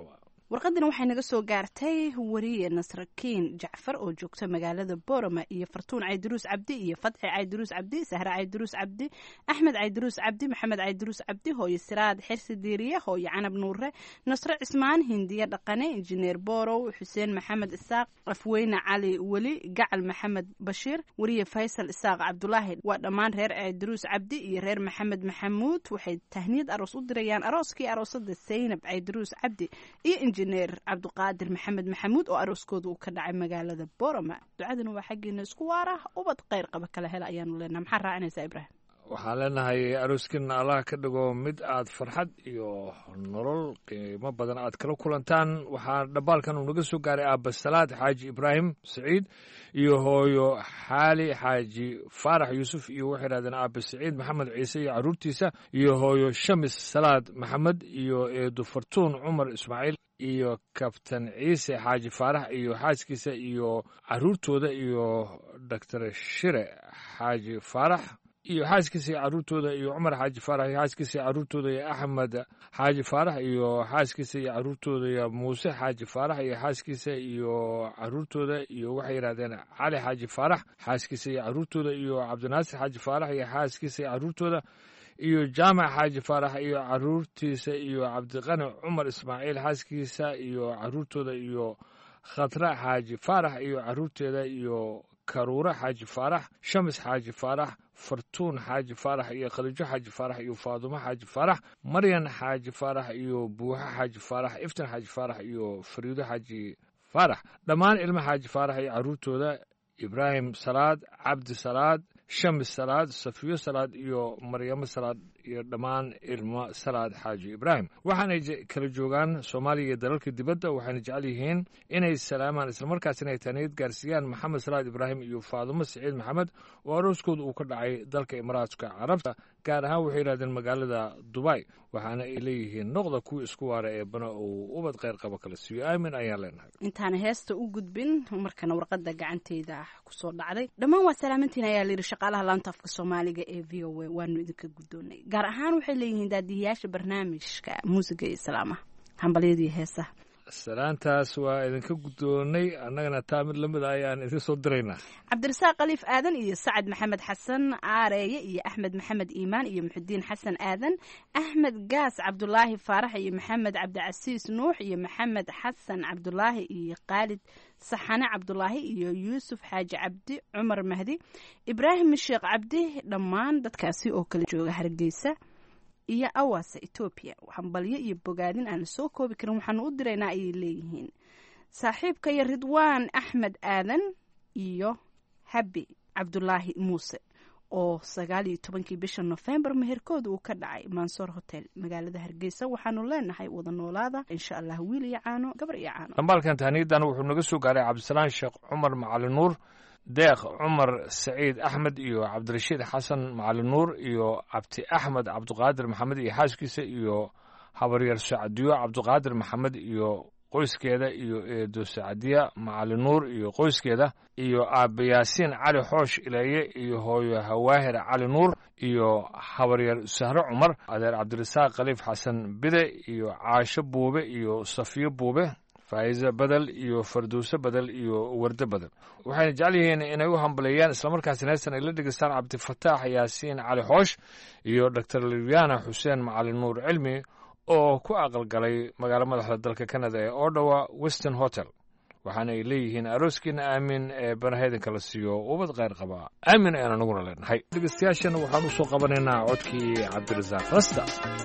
Speaker 11: warqadani waxay naga soo gaartay wariye nasrakiin jacfar oo joogta magaalada borama iyo fartuun caydiruus cabdi iyo fadxi caydiruus cabdi sahre caydiruus cabdi axmed caydiruus cabdi maxamed caydiruus cabdi hooyo siraad xirsi diiriye hooyo canab nuure nasre cismaan hindiye dhaqane injineer borow xuseen maxamed isaaq afweyne cali weli gacal maxamed bashiir wariye faysal isaaq cabdulaahi waa dhammaan reer caydiruus cabdi iyo reer maxamed maxamuud waxay tahniyad aroos u dirayaan arooskii aroosada saynab caydiruus cabdi iyo injineer cabduqaadir maxamed maxamuud oo arooskooda uu ka dhacay magaalada borama ducadana waa xaggeena isku waar ah ubad kheyr qaba kala hela ayaanu leenaha maxaa raacinaysaa ibraahim
Speaker 10: waxaan leenahay arooskin allah ka dhigo mid aad farxad iyo nolol qiimo badan aad kala kulantaan waxaa dhambaalkan uu naga soo gaaray aabasalaad xaaji ibraahim saciid iyo hooyo xaali xaaji faarax yuusuf iyo waxay yidhahdeen aabe saciid maxamed ciise iyo carruurtiisa iyo hooyo shamis salaad maxamed iyo eedu fartuun cumar ismaaciil iyo kabtan ciise xaaji faarax iyo xaaskiisa iyo carruurtooda iyo doctor shire xaaji faarax iyo xaaskiisa iyo carruurtooda iyo cumar xaaji faarax iyo xaaskiisa iyo carruurtooda iyo axmed xaaji faarax iyo xaaskiisa iyo carruurtooda iyo muuse xaaji faarax iyo xaaskiisa iyo carruurtooda iyo waxay yidhahdeen cali xaaji faarax xaaskiisa iyo carruurtooda iyo cabdinaasir xaaji faarax iyo xaaskiisa iyo carruurtooda iyo jaamac xaaji faarax iyo carruurtiisa iyo cabdiqani cumar ismaaciil xaaskiisa iyo carruurtooda iyo khatra xaaji faarax iyo carruurteeda iyo karuure xaaji faarax shamis xaaji faarax fartuun xaaji faarax iyo khaliijo xaaji faarax iyo faadumo xaaji faarax maryan xaaji faarax iyo buuxo xaaji faarax iftin xaaji faarax iyo fariido xaaji faarax dhammaan ilmo xaaji faarax iyo carruurtooda ibraahim salaad cabdi salaad shamis salaad safiyo salaad iyo maryamo salaad iyo dhammaan ilmo salaad xaaji ibraahim waxaanay kala joogaan soomaaliya iyo dalalka dibadda waxayna jecel yihiin inay salaamaan islamarkaasina ay taaniyad gaarsiiyaan maxamed salaad ibraahim iyo faadumo siciid maxamed oo arooskooda uu ka dhacay dalka imaaraadka carabta gaar ahaan waxay yidhahdeen magaalada dubay waxaana ay leeyihiin noqda kuwii isku waara ee bana uu ubad kheyr qabo kala siiyo aamin ayaan leenahay
Speaker 11: intaana heesta u gudbin markana warqada gacanteeda kusoo dhacday dhammaan waa salaamantiin ayaa layidhi shaqaalaha laanta afka soomaaliga ee v o a waanu idinka guddoonay gaar ahaan waxay leeyihiin daadihiyaasha barnaamijka muusiga iyo islaamaha hambalyadii heesaha
Speaker 10: salaantaas waa idinka guddoonay annagana taa mid lamid a ayaan idin soo diraynaa
Speaker 11: cabdirasaaq khaliif aadan iyo sacad maxamed xasan aareeye iyo axmed maxamed iimaan iyo muxudiin xasan aadan axmed gaas cabdulaahi faarax iyo maxamed cabdicasiis nuux iyo maxamed xasan cabdulaahi iyo khaalid saxane cabdulaahi iyo yuusuf xaaji cabdi cumar mahdi ibraahim sheekh cabdi dhammaan dadkaasi oo kala jooga hargeysa iyo awaasa etoobiya hambalyo iyo bogaadin aan la soo koobi karin waxaanu u diraynaa ayay leeyihiin saaxiibka iyo ridwaan axmed aadan iyo habi cabdulaahi muuse oo sagaal iyo tobankii bisha nofembar meherkooda uu ka dhacay mansoor hotel magaalada hargeysa waxaanu leenahay wada noolaada insha allah wiil iyo caano gabar iyo caano
Speaker 10: dhambaalkan tahniyadan wuxuu naga soo gaaray cabdisalaan sheekh cumar macali nuur deekh cumar saciid axmed iyo cabdirashiid xasan macali nuur iyo cabdi axmed cabdiqaadir maxamed iyo xaaskiisa iyo habaryar sacadiyo cabdiqaadir maxamed iyo qoyskeeda iyo eedo sacadiya macali nuur iyo qoyskeeda iyo aabe yaasiin cali xoosh ileeye iyo hooyo hawaahir cali nuur iyo habaryar sahre cumar adeer cabdirasaaq khaliif xasan bide iyo caasho buube iyo safiyo buube faa'iise bedel iyo farduuse bedel iyo warde bedel waxayna jecel yihiin inay u hambaleeyaan islamarkaasina heestan ay la dhegeystaan cabdifataax yaasiin cali xoosh iyo doctor libyana xuseen macali nuur cilmi oo ku aqalgalay magaalo madaxda dalka canada ee odawa weston hotel waxaana ay leeyihiin arooskiina aamin ee banaheydin kala siiyo ubad kheyr qaba aamin ayaan anaguna leenahay dhegeystayaashana waxaan u soo qabanaynaa codkii cabdirasaaq rasta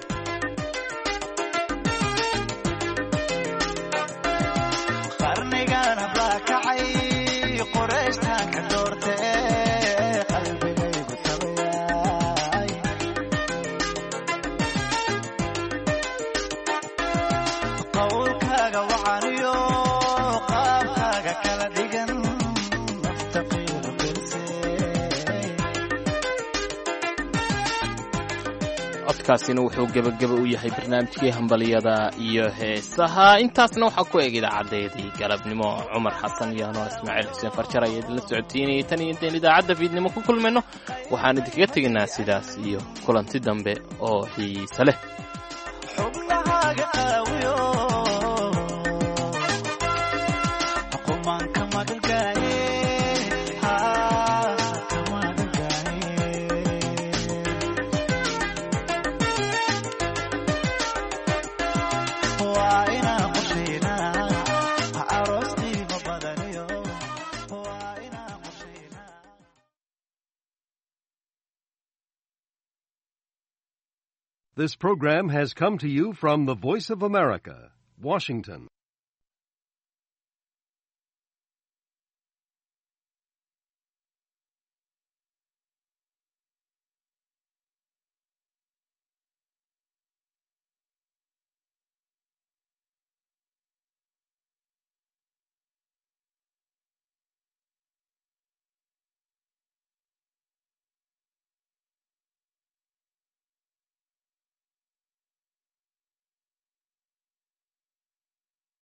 Speaker 1: codkaasina wuxuu gebageba u yahay barnaamijkii hambaliyada iyo heesaha intaasna waxaa ku eg idaacadeedii galabnimo cumar xasan iyo anoo ismaaciil xuseen farjar ayaa idinla socotiinayay tan iyo intayn idaacadda fiidnimo ku kulmayno waxaan idinkaga tegaynaa sidaas iyo kulanti dambe oo xiise leh
Speaker 14: xubnahaaga qaawiyo This program has come to you from the Voice of America, Washington.